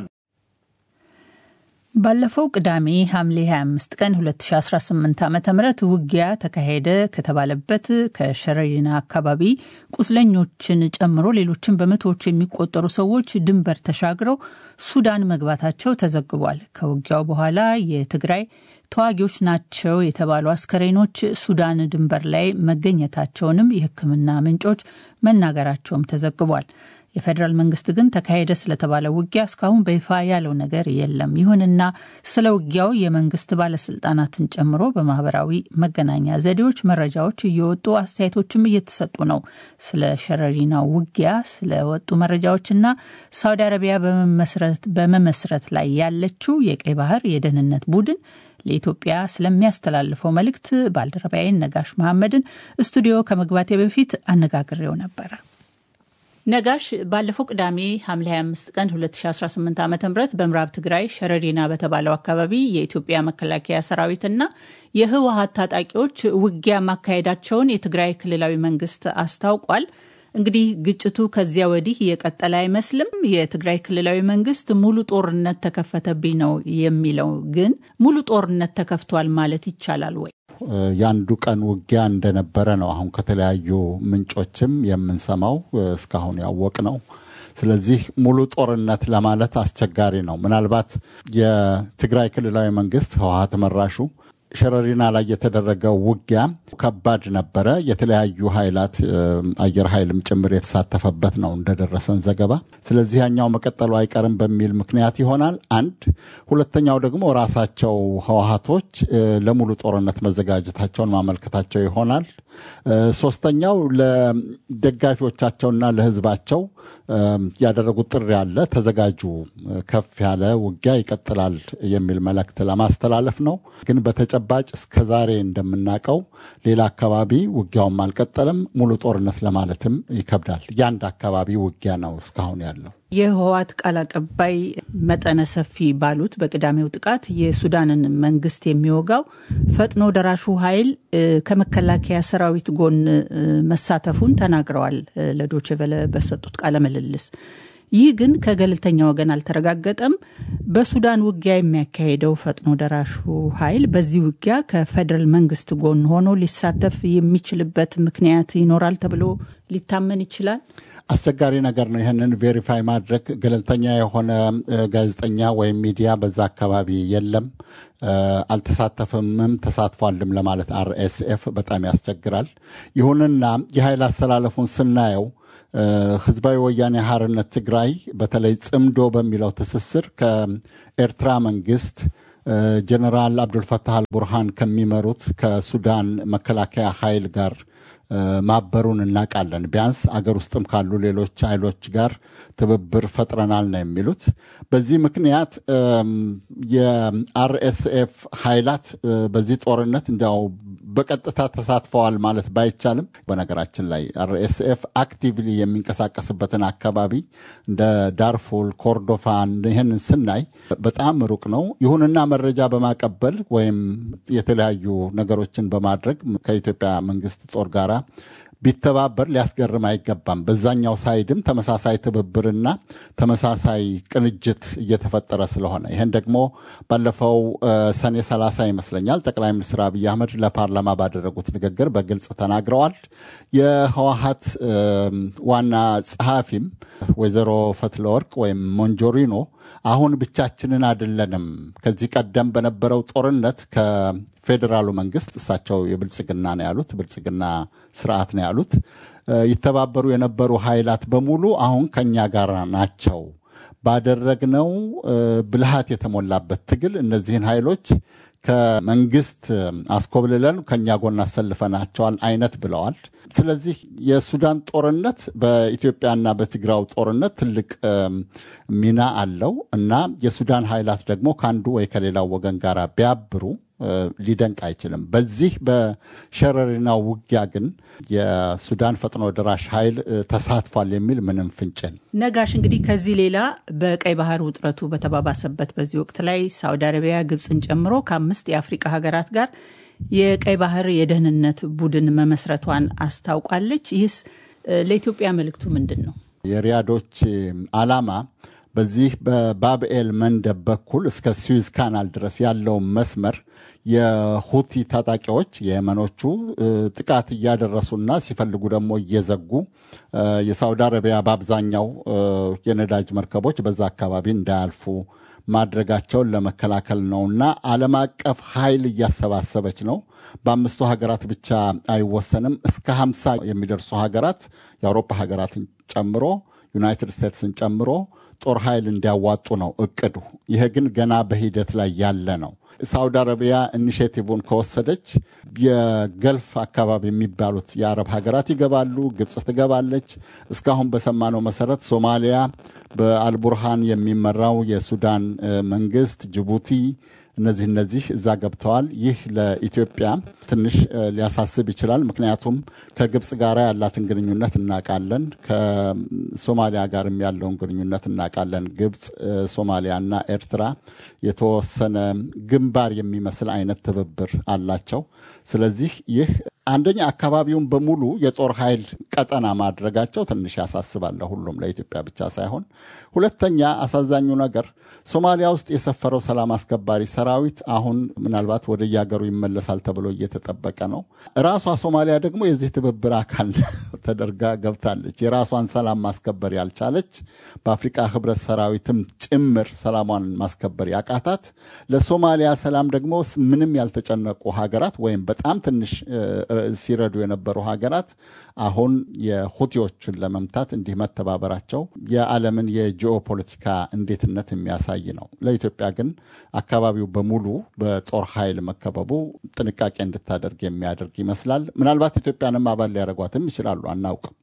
ባለፈው ቅዳሜ ሐምሌ 25 ቀን 2018 ዓ ም ውጊያ ተካሄደ ከተባለበት ከሸረሪና አካባቢ ቁስለኞችን ጨምሮ ሌሎችን በመቶዎች የሚቆጠሩ ሰዎች ድንበር ተሻግረው ሱዳን መግባታቸው ተዘግቧል። ከውጊያው በኋላ የትግራይ ተዋጊዎች ናቸው የተባሉ አስከሬኖች ሱዳን ድንበር ላይ መገኘታቸውንም የሕክምና ምንጮች መናገራቸውም ተዘግቧል። የፌዴራል መንግስት ግን ተካሄደ ስለተባለ ውጊያ እስካሁን በይፋ ያለው ነገር የለም። ይሁንና ስለ ውጊያው የመንግስት ባለስልጣናትን ጨምሮ በማህበራዊ መገናኛ ዘዴዎች መረጃዎች እየወጡ አስተያየቶችም እየተሰጡ ነው። ስለ ሸረሪናው ውጊያ ስለወጡ መረጃዎችና ሳውዲ አረቢያ በመመስረት ላይ ያለችው የቀይ ባህር የደህንነት ቡድን ለኢትዮጵያ ስለሚያስተላልፈው መልእክት ባልደረባዬን ነጋሽ መሐመድን ስቱዲዮ ከመግባቴ በፊት አነጋግሬው ነበረ። ነጋሽ ባለፈው ቅዳሜ ሐምሌ 25 ቀን 2018 ዓ ም በምዕራብ ትግራይ ሸረሪና በተባለው አካባቢ የኢትዮጵያ መከላከያ ሰራዊትና የህወሀት ታጣቂዎች ውጊያ ማካሄዳቸውን የትግራይ ክልላዊ መንግስት አስታውቋል። እንግዲህ ግጭቱ ከዚያ ወዲህ የቀጠለ አይመስልም። የትግራይ ክልላዊ መንግስት ሙሉ ጦርነት ተከፈተብኝ ነው የሚለው። ግን ሙሉ ጦርነት ተከፍቷል ማለት ይቻላል ወይ? የአንዱ ቀን ውጊያ እንደነበረ ነው አሁን ከተለያዩ ምንጮችም የምንሰማው እስካሁን ያወቅ ነው። ስለዚህ ሙሉ ጦርነት ለማለት አስቸጋሪ ነው። ምናልባት የትግራይ ክልላዊ መንግስት ህወሀት መራሹ ሸረሪና ላይ የተደረገው ውጊያ ከባድ ነበረ። የተለያዩ ኃይላት አየር ኃይልም ጭምር የተሳተፈበት ነው እንደደረሰን ዘገባ። ስለዚህ ያኛው መቀጠሉ አይቀርም በሚል ምክንያት ይሆናል አንድ። ሁለተኛው ደግሞ ራሳቸው ህወሀቶች ለሙሉ ጦርነት መዘጋጀታቸውን ማመልከታቸው ይሆናል። ሶስተኛው ለደጋፊዎቻቸውና ለህዝባቸው ያደረጉት ጥሪ አለ። ተዘጋጁ፣ ከፍ ያለ ውጊያ ይቀጥላል የሚል መልእክት ለማስተላለፍ ነው። ግን በተጨባጭ እስከ ዛሬ እንደምናውቀው ሌላ አካባቢ ውጊያውም አልቀጠለም። ሙሉ ጦርነት ለማለትም ይከብዳል። የአንድ አካባቢ ውጊያ ነው እስካሁን ያለው። የህወሓት ቃል አቀባይ መጠነ ሰፊ ባሉት በቅዳሜው ጥቃት የሱዳንን መንግስት የሚወጋው ፈጥኖ ደራሹ ኃይል ከመከላከያ ሰራዊት ጎን መሳተፉን ተናግረዋል። ለዶቼ ቬለ በሰጡት ቃለ ምልልስ ይህ ግን ከገለልተኛ ወገን አልተረጋገጠም። በሱዳን ውጊያ የሚያካሄደው ፈጥኖ ደራሹ ኃይል በዚህ ውጊያ ከፌዴራል መንግስት ጎን ሆኖ ሊሳተፍ የሚችልበት ምክንያት ይኖራል ተብሎ ሊታመን ይችላል። አስቸጋሪ ነገር ነው። ይህንን ቬሪፋይ ማድረግ ገለልተኛ የሆነ ጋዜጠኛ ወይም ሚዲያ በዛ አካባቢ የለም፣ አልተሳተፍምም፣ ተሳትፏልም ለማለት አርኤስኤፍ በጣም ያስቸግራል። ይሁንና የኃይል አሰላለፉን ስናየው ህዝባዊ ወያኔ ሓርነት ትግራይ በተለይ ጽምዶ በሚለው ትስስር ከኤርትራ መንግስት ጀነራል አብዱልፈታህ አልቡርሃን ከሚመሩት ከሱዳን መከላከያ ኃይል ጋር ማበሩን እናውቃለን። ቢያንስ አገር ውስጥም ካሉ ሌሎች ኃይሎች ጋር ትብብር ፈጥረናል ነው የሚሉት። በዚህ ምክንያት የአርኤስኤፍ ኃይላት በዚህ ጦርነት እንዲያው በቀጥታ ተሳትፈዋል ማለት ባይቻልም፣ በነገራችን ላይ አርኤስኤፍ አክቲቭሊ የሚንቀሳቀስበትን አካባቢ እንደ ዳርፉል፣ ኮርዶፋን ይህንን ስናይ በጣም ሩቅ ነው። ይሁንና መረጃ በማቀበል ወይም የተለያዩ ነገሮችን በማድረግ ከኢትዮጵያ መንግስት ጦር ጋር ቢተባበር ሊያስገርም አይገባም። በዛኛው ሳይድም ተመሳሳይ ትብብርና ተመሳሳይ ቅንጅት እየተፈጠረ ስለሆነ ይህን ደግሞ ባለፈው ሰኔ 30 ይመስለኛል ጠቅላይ ሚኒስትር አብይ አህመድ ለፓርላማ ባደረጉት ንግግር በግልጽ ተናግረዋል። የህወሀት ዋና ጸሐፊም ወይዘሮ ፈትለወርቅ ወይም ሞንጆሪኖ አሁን ብቻችንን አይደለንም። ከዚህ ቀደም በነበረው ጦርነት ከፌዴራሉ መንግስት እሳቸው የብልጽግና ነው ያሉት ብልጽግና ስርዓት ነው ያሉት ይተባበሩ የነበሩ ኃይላት በሙሉ አሁን ከኛ ጋር ናቸው። ባደረግነው ብልሃት የተሞላበት ትግል እነዚህን ኃይሎች ከመንግስት አስኮብልለን ከኛ ጎን አሰልፈናቸዋል አይነት ብለዋል። ስለዚህ የሱዳን ጦርነት በኢትዮጵያና በትግራው ጦርነት ትልቅ ሚና አለው እና የሱዳን ኃይላት ደግሞ ከአንዱ ወይ ከሌላው ወገን ጋር ቢያብሩ ሊደንቅ አይችልም። በዚህ በሸረሪናው ውጊያ ግን የሱዳን ፈጥኖ ደራሽ ኃይል ተሳትፏል የሚል ምንም ፍንጭል ነጋሽ። እንግዲህ ከዚህ ሌላ በቀይ ባህር ውጥረቱ በተባባሰበት በዚህ ወቅት ላይ ሳውዲ አረቢያ ግብፅን ጨምሮ ከአምስት የአፍሪቃ ሀገራት ጋር የቀይ ባህር የደህንነት ቡድን መመስረቷን አስታውቃለች። ይህስ ለኢትዮጵያ መልእክቱ ምንድን ነው? የሪያዶች ዓላማ በዚህ በባብኤል መንደብ በኩል እስከ ስዊዝ ካናል ድረስ ያለውን መስመር የሁቲ ታጣቂዎች የየመኖቹ ጥቃት እያደረሱና ሲፈልጉ ደግሞ እየዘጉ የሳውዲ አረቢያ በአብዛኛው የነዳጅ መርከቦች በዛ አካባቢ እንዳያልፉ ማድረጋቸውን ለመከላከል ነውና ዓለም አቀፍ ኃይል እያሰባሰበች ነው። በአምስቱ ሀገራት ብቻ አይወሰንም። እስከ ሀምሳ የሚደርሱ ሀገራት የአውሮፓ ሀገራትን ጨምሮ ዩናይትድ ስቴትስን ጨምሮ ጦር ኃይል እንዲያዋጡ ነው እቅዱ። ይሄ ግን ገና በሂደት ላይ ያለ ነው። ሳውዲ አረቢያ ኢኒሽቲቭን ከወሰደች የገልፍ አካባቢ የሚባሉት የአረብ ሀገራት ይገባሉ። ግብፅ ትገባለች። እስካሁን በሰማነው መሰረት ሶማሊያ በአልቡርሃን የሚመራው የሱዳን መንግስት፣ ጅቡቲ እነዚህ እነዚህ እዛ ገብተዋል። ይህ ለኢትዮጵያ ትንሽ ሊያሳስብ ይችላል። ምክንያቱም ከግብፅ ጋር ያላትን ግንኙነት እናውቃለን። ከሶማሊያ ጋርም ያለውን ግንኙነት እናውቃለን። ግብፅ፣ ሶማሊያና ኤርትራ የተወሰነ ግንባር የሚመስል አይነት ትብብር አላቸው። ስለዚህ ይህ አንደኛ አካባቢውን በሙሉ የጦር ኃይል ቀጠና ማድረጋቸው ትንሽ ያሳስባል፣ ሁሉም ለኢትዮጵያ ብቻ ሳይሆን። ሁለተኛ አሳዛኙ ነገር ሶማሊያ ውስጥ የሰፈረው ሰላም አስከባሪ ሰራዊት አሁን ምናልባት ወደ የሀገሩ ይመለሳል ተብሎ እየተጠበቀ ነው። ራሷ ሶማሊያ ደግሞ የዚህ ትብብር አካል ተደርጋ ገብታለች። የራሷን ሰላም ማስከበር ያልቻለች በአፍሪቃ ህብረት ሰራዊትም ጭምር ሰላሟን ማስከበር ያቃታት ለሶማሊያ ሰላም ደግሞ ምንም ያልተጨነቁ ሀገራት ወይም በጣም ትንሽ ሲረዱ የነበሩ ሀገራት አሁን የሁቲዎችን ለመምታት እንዲህ መተባበራቸው የዓለምን የጂኦ ፖለቲካ እንዴትነት የሚያሳይ ነው። ለኢትዮጵያ ግን አካባቢው በሙሉ በጦር ኃይል መከበቡ ጥንቃቄ እንድታደርግ የሚያደርግ ይመስላል። ምናልባት ኢትዮጵያንም አባል ሊያደርጓትም ይችላሉ፣ አናውቅም።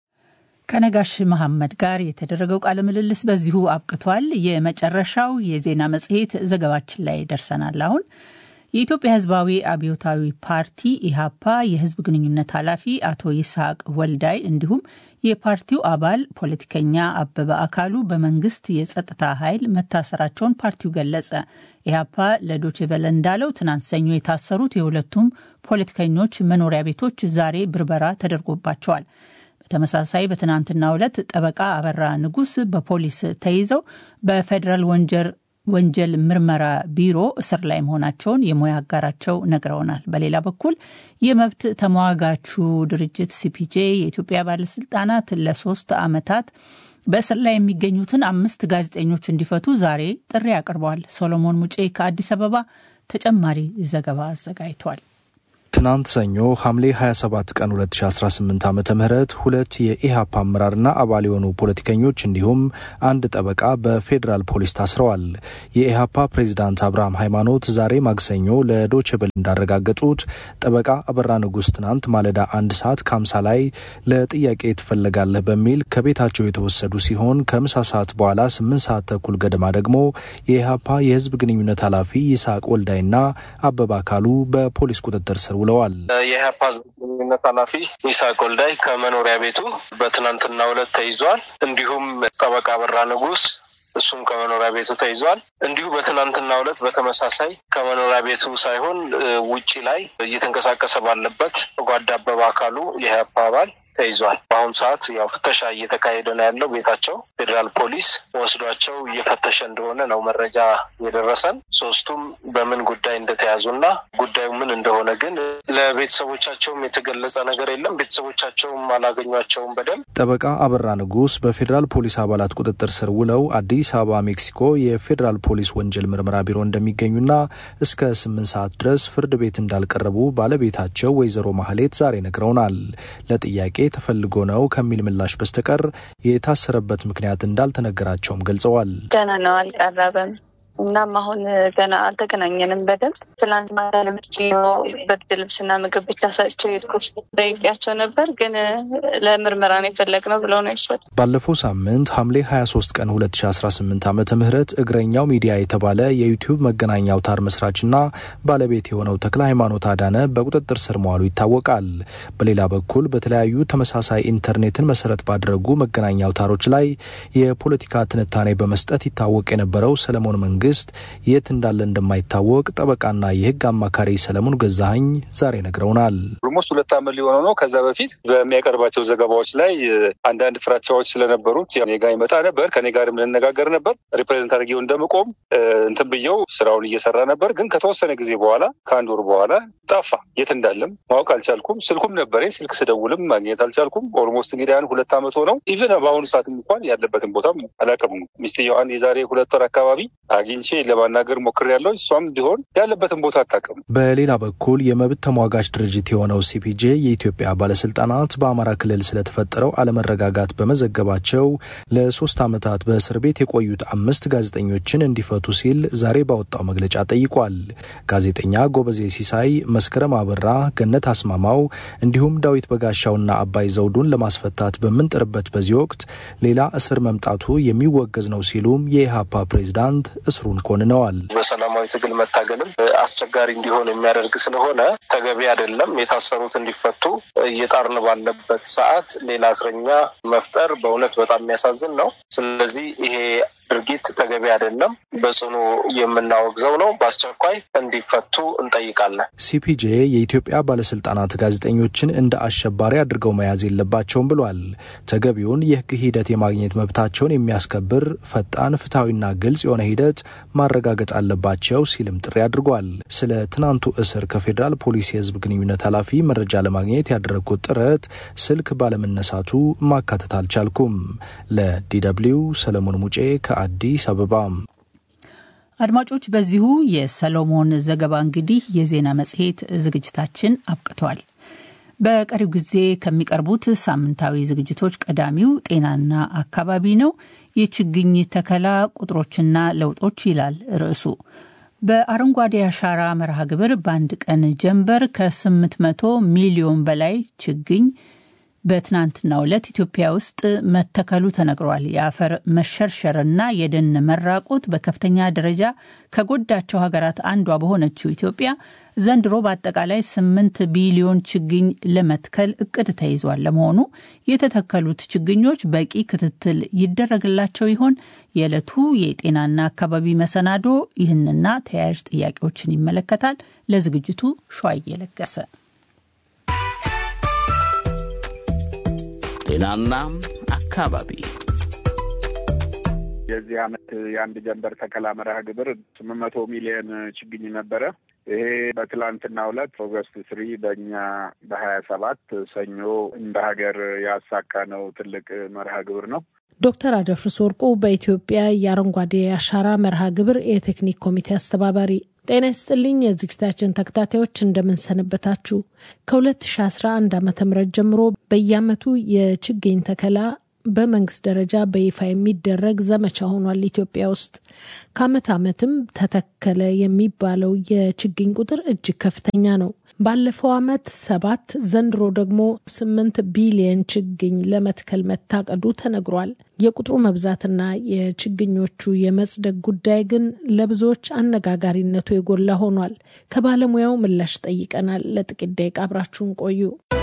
ከነጋሽ መሐመድ ጋር የተደረገው ቃለ ምልልስ በዚሁ አብቅቷል። የመጨረሻው የዜና መጽሔት ዘገባችን ላይ ደርሰናል። አሁን የኢትዮጵያ ሕዝባዊ አብዮታዊ ፓርቲ ኢህአፓ የህዝብ ግንኙነት ኃላፊ አቶ ይስሐቅ ወልዳይ እንዲሁም የፓርቲው አባል ፖለቲከኛ አበበ አካሉ በመንግስት የጸጥታ ኃይል መታሰራቸውን ፓርቲው ገለጸ። ኢህአፓ ለዶችቨለ እንዳለው ትናንት ሰኞ የታሰሩት የሁለቱም ፖለቲከኞች መኖሪያ ቤቶች ዛሬ ብርበራ ተደርጎባቸዋል። በተመሳሳይ በትናንትናው ዕለት ጠበቃ አበራ ንጉስ በፖሊስ ተይዘው በፌዴራል ወንጀል ወንጀል ምርመራ ቢሮ እስር ላይ መሆናቸውን የሙያ አጋራቸው ነግረውናል። በሌላ በኩል የመብት ተሟጋቹ ድርጅት ሲፒጄ የኢትዮጵያ ባለስልጣናት ለሶስት ዓመታት በእስር ላይ የሚገኙትን አምስት ጋዜጠኞች እንዲፈቱ ዛሬ ጥሪ አቅርበዋል። ሶሎሞን ሙጬ ከአዲስ አበባ ተጨማሪ ዘገባ አዘጋጅቷል። ትናንት ሰኞ ሐምሌ 27 ቀን 2018 ዓ ም ሁለት የኢህአፓ አመራርና አባል የሆኑ ፖለቲከኞች እንዲሁም አንድ ጠበቃ በፌዴራል ፖሊስ ታስረዋል። የኢህአፓ ፕሬዚዳንት አብርሃም ሃይማኖት ዛሬ ማክሰኞ ለዶችብል እንዳረጋገጡት ጠበቃ አበራ ንጉስ ትናንት ማለዳ አንድ ሰዓት ከ50 ላይ ለጥያቄ ትፈለጋለህ በሚል ከቤታቸው የተወሰዱ ሲሆን ከምሳ ሰዓት በኋላ 8 ሰዓት ተኩል ገደማ ደግሞ የኢህአፓ የህዝብ ግንኙነት ኃላፊ ይስሐቅ ወልዳይና አበባ አካሉ በፖሊስ ቁጥጥር ስር ውለዋል። የኢህአፓ ህዝብ ግንኙነት ኃላፊ ይስሐቅ ወልዳይ ከመኖሪያ ቤቱ በትናንትናው ዕለት ተይዟል። እንዲሁም ጠበቃ አበራ ንጉስ እሱም ከመኖሪያ ቤቱ ተይዟል። እንዲሁ በትናንትናው ዕለት በተመሳሳይ ከመኖሪያ ቤቱ ሳይሆን ውጪ ላይ እየተንቀሳቀሰ ባለበት ጓዳ አበባ አካሉ የኢህአፓ አባል ተይዟል። በአሁኑ ሰዓት ያው ፍተሻ እየተካሄደ ነው ያለው ቤታቸው። ፌዴራል ፖሊስ ወስዷቸው እየፈተሸ እንደሆነ ነው መረጃ የደረሰን። ሶስቱም በምን ጉዳይ እንደተያዙና ጉዳዩ ምን እንደሆነ ግን ለቤተሰቦቻቸውም የተገለጸ ነገር የለም። ቤተሰቦቻቸውም አላገኟቸውም በደንብ። ጠበቃ አበራ ንጉስ በፌዴራል ፖሊስ አባላት ቁጥጥር ስር ውለው አዲስ አበባ ሜክሲኮ የፌዴራል ፖሊስ ወንጀል ምርመራ ቢሮ እንደሚገኙና እስከ ስምንት ሰዓት ድረስ ፍርድ ቤት እንዳልቀረቡ ባለቤታቸው ወይዘሮ ማህሌት ዛሬ ነግረውናል። ለጥያቄ ተፈልጎ ነው ከሚል ምላሽ በስተቀር የታሰረበት ምክንያት እንዳልተነገራቸውም ገልጸዋል። ገና ነው አልቀረበም። እናም አሁን ገና አልተገናኘንም በደንብ ትላንት ማታ ለምጭ ብርድ ልብስና ምግብ ብቻ ሰጥቸው ሄድኩት። ጠይቄያቸው ነበር ግን ለምርመራ ነው የፈለግነው ብለው ነው የሰጡት። ባለፈው ሳምንት ሐምሌ 23 ቀን 2018 ዓመተ ምህረት እግረኛው ሚዲያ የተባለ የዩቲዩብ መገናኛ አውታር መስራችና ባለቤት የሆነው ተክለ ሃይማኖት አዳነ በቁጥጥር ስር መዋሉ ይታወቃል። በሌላ በኩል በተለያዩ ተመሳሳይ ኢንተርኔትን መሰረት ባደረጉ መገናኛ አውታሮች ላይ የፖለቲካ ትንታኔ በመስጠት ይታወቅ የነበረው ሰለሞን መንግስት መንግስት የት እንዳለ እንደማይታወቅ ጠበቃና የህግ አማካሪ ሰለሞን ገዛኸኝ ዛሬ ነግረውናል። ኦልሞስት ሁለት ዓመት ሊሆነው ነው። ከዛ በፊት በሚያቀርባቸው ዘገባዎች ላይ አንዳንድ ፍራቻዎች ስለነበሩት እኔ ጋ ይመጣ ነበር። ከኔ ጋርም ልነጋገር ነበር። ሪፕሬዘንት አድርጌው እንደምቆም እንትን ብየው ስራውን እየሰራ ነበር። ግን ከተወሰነ ጊዜ በኋላ ከአንድ ወር በኋላ ጠፋ። የት እንዳለም ማወቅ አልቻልኩም። ስልኩም ነበረ። ስልክ ስደውልም ማግኘት አልቻልኩም። ኦልሞስት እንግዲህ ያን ሁለት ዓመት ሆነው ኢቨን በአሁኑ ሰዓት እንኳን ያለበትን ቦታም አላውቅም። ሚስትየዋን የዛሬ ሁለት ወር አካባቢ አግኝቼ ለማናገር ሞክሬያለሁ። እሷም እንዲሆን ያለበትን ቦታ አታውቅም። በሌላ በኩል የመብት ተሟጋች ድርጅት የሆነው ሲፒጄ የኢትዮጵያ ባለስልጣናት በአማራ ክልል ስለተፈጠረው አለመረጋጋት በመዘገባቸው ለሶስት ዓመታት በእስር ቤት የቆዩት አምስት ጋዜጠኞችን እንዲፈቱ ሲል ዛሬ ባወጣው መግለጫ ጠይቋል። ጋዜጠኛ ጎበዜ ሲሳይ፣ መስከረም አበራ፣ ገነት አስማማው እንዲሁም ዳዊት በጋሻውና አባይ ዘውዱን ለማስፈታት በምንጥርበት በዚህ ወቅት ሌላ እስር መምጣቱ የሚወገዝ ነው ሲሉም የኢህአፓ ፕሬዝዳንት እስሩን ኮንነዋል። በሰላማዊ ትግል መታገልም አስቸጋሪ እንዲሆን የሚያደርግ ስለሆነ ተገቢ አይደለም። የታሰሩት እንዲፈቱ እየጣርን ባለበት ሰዓት ሌላ እስረኛ መፍጠር በእውነት በጣም የሚያሳዝን ነው። ስለዚህ ይሄ ድርጊት ተገቢ አይደለም፣ በጽኑ የምናወግዘው ነው። በአስቸኳይ እንዲፈቱ እንጠይቃለን። ሲፒጄ የኢትዮጵያ ባለስልጣናት ጋዜጠኞችን እንደ አሸባሪ አድርገው መያዝ የለባቸውም ብሏል። ተገቢውን የህግ ሂደት የማግኘት መብታቸውን የሚያስከብር ፈጣን፣ ፍትሐዊና ግልጽ የሆነ ሂደት ማረጋገጥ አለባቸው ሲልም ጥሪ አድርጓል። ስለ ትናንቱ እስር ከፌዴራል ፖሊስ የህዝብ ግንኙነት ኃላፊ መረጃ ለማግኘት ያደረግኩት ጥረት ስልክ ባለመነሳቱ ማካተት አልቻልኩም። ለዲደብሊው ሰለሞን ሙጬ ከአዲስ አበባ። አድማጮች፣ በዚሁ የሰሎሞን ዘገባ እንግዲህ የዜና መጽሔት ዝግጅታችን አብቅቷል። በቀሪው ጊዜ ከሚቀርቡት ሳምንታዊ ዝግጅቶች ቀዳሚው ጤናና አካባቢ ነው። የችግኝ ተከላ ቁጥሮችና ለውጦች ይላል ርዕሱ። በአረንጓዴ አሻራ መርሃ ግብር በአንድ ቀን ጀንበር ከ800 ሚሊዮን በላይ ችግኝ በትናንትናው ዕለት ኢትዮጵያ ውስጥ መተከሉ ተነግሯል። የአፈር መሸርሸርና የደን መራቆት በከፍተኛ ደረጃ ከጎዳቸው ሀገራት አንዷ በሆነችው ኢትዮጵያ ዘንድሮ በአጠቃላይ ስምንት ቢሊዮን ችግኝ ለመትከል እቅድ ተይዟል። ለመሆኑ የተተከሉት ችግኞች በቂ ክትትል ይደረግላቸው ይሆን? የዕለቱ የጤናና አካባቢ መሰናዶ ይህንና ተያያዥ ጥያቄዎችን ይመለከታል። ለዝግጅቱ ሸዋዬ ለገሰ ጤናና አካባቢ የዚህ ዓመት የአንድ ጀንበር ተከላ መርሃ ግብር ስምንት መቶ ሚሊዮን ችግኝ ነበረ። ይሄ በትላንትናው ዕለት ኦገስት ስሪ በእኛ በሀያ ሰባት ሰኞ እንደ ሀገር ያሳካነው ትልቅ መርሃ ግብር ነው። ዶክተር አደፍርስ ወርቁ በኢትዮጵያ የአረንጓዴ አሻራ መርሃ ግብር የቴክኒክ ኮሚቴ አስተባባሪ ጤና ይስጥልኝ የዝግጅታችን ተከታታዮች እንደምንሰነበታችሁ። ከ2011 ዓ ም ጀምሮ በየዓመቱ የችግኝ ተከላ በመንግስት ደረጃ በይፋ የሚደረግ ዘመቻ ሆኗል። ኢትዮጵያ ውስጥ ከዓመት ዓመትም ተተከለ የሚባለው የችግኝ ቁጥር እጅግ ከፍተኛ ነው። ባለፈው ዓመት ሰባት ዘንድሮ ደግሞ ስምንት ቢሊየን ችግኝ ለመትከል መታቀዱ ተነግሯል። የቁጥሩ መብዛትና የችግኞቹ የመጽደቅ ጉዳይ ግን ለብዙዎች አነጋጋሪነቱ የጎላ ሆኗል። ከባለሙያው ምላሽ ጠይቀናል። ለጥቂት ደቂቃ አብራችሁን ቆዩ።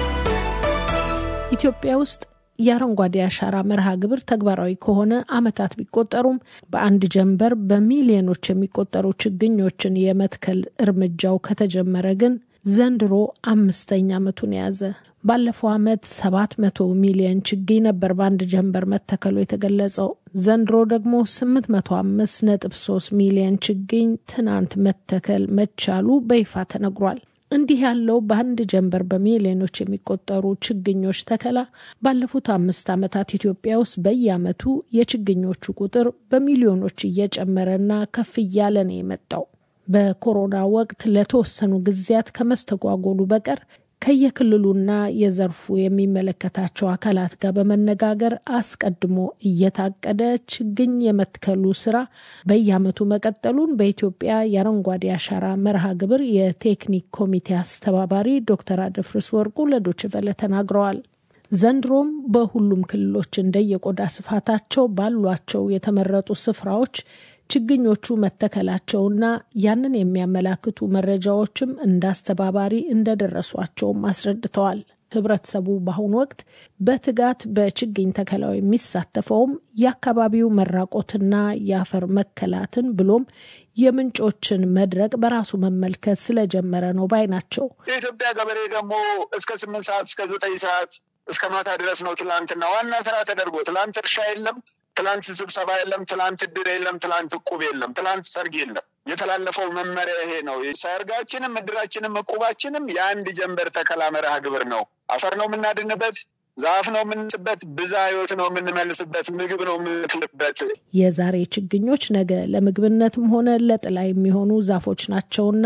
ኢትዮጵያ ውስጥ የአረንጓዴ አሻራ መርሃ ግብር ተግባራዊ ከሆነ ዓመታት ቢቆጠሩም በአንድ ጀንበር በሚሊዮኖች የሚቆጠሩ ችግኞችን የመትከል እርምጃው ከተጀመረ ግን ዘንድሮ አምስተኛ ዓመቱን የያዘ። ባለፈው ዓመት ሰባት መቶ ሚሊዮን ችግኝ ነበር በአንድ ጀንበር መተከሉ የተገለጸው። ዘንድሮ ደግሞ ስምንት መቶ አምስት ነጥብ ሶስት ሚሊዮን ችግኝ ትናንት መተከል መቻሉ በይፋ ተነግሯል። እንዲህ ያለው በአንድ ጀንበር በሚሊዮኖች የሚቆጠሩ ችግኞች ተከላ ባለፉት አምስት ዓመታት ኢትዮጵያ ውስጥ በየዓመቱ የችግኞቹ ቁጥር በሚሊዮኖች እየጨመረና ከፍ እያለ ነው የመጣው። በኮሮና ወቅት ለተወሰኑ ጊዜያት ከመስተጓጎሉ በቀር ከየክልሉና የዘርፉ የሚመለከታቸው አካላት ጋር በመነጋገር አስቀድሞ እየታቀደ ችግኝ የመትከሉ ስራ በየዓመቱ መቀጠሉን በኢትዮጵያ የአረንጓዴ አሻራ መርሃ ግብር የቴክኒክ ኮሚቴ አስተባባሪ ዶክተር አደፍርስ ወርቁ ለዶይቼ ቬለ ተናግረዋል። ዘንድሮም በሁሉም ክልሎች እንደየቆዳ ስፋታቸው ባሏቸው የተመረጡ ስፍራዎች ችግኞቹ መተከላቸውና ያንን የሚያመላክቱ መረጃዎችም እንደ አስተባባሪ እንደደረሷቸውም አስረድተዋል። ህብረተሰቡ በአሁኑ ወቅት በትጋት በችግኝ ተከላው የሚሳተፈውም የአካባቢው መራቆትና የአፈር መከላትን ብሎም የምንጮችን መድረቅ በራሱ መመልከት ስለጀመረ ነው ባይ ናቸው። የኢትዮጵያ ገበሬ ደግሞ እስከ ስምንት ሰዓት እስከ ዘጠኝ ሰዓት እስከ ማታ ድረስ ነው ትላንትና ዋና ስራ ተደርጎ ትላንት እርሻ የለም፣ ትላንት ስብሰባ የለም፣ ትላንት እድር የለም፣ ትላንት እቁብ የለም፣ ትላንት ሰርግ የለም። የተላለፈው መመሪያ ይሄ ነው። ሰርጋችንም እድራችንም እቁባችንም የአንድ ጀንበር ተከላ መርሃ ግብር ነው። አፈር ነው የምናድንበት፣ ዛፍ ነው የምንስበት፣ ብዛ ህይወት ነው የምንመልስበት፣ ምግብ ነው የምንክልበት። የዛሬ ችግኞች ነገ ለምግብነትም ሆነ ለጥላ የሚሆኑ ዛፎች ናቸውና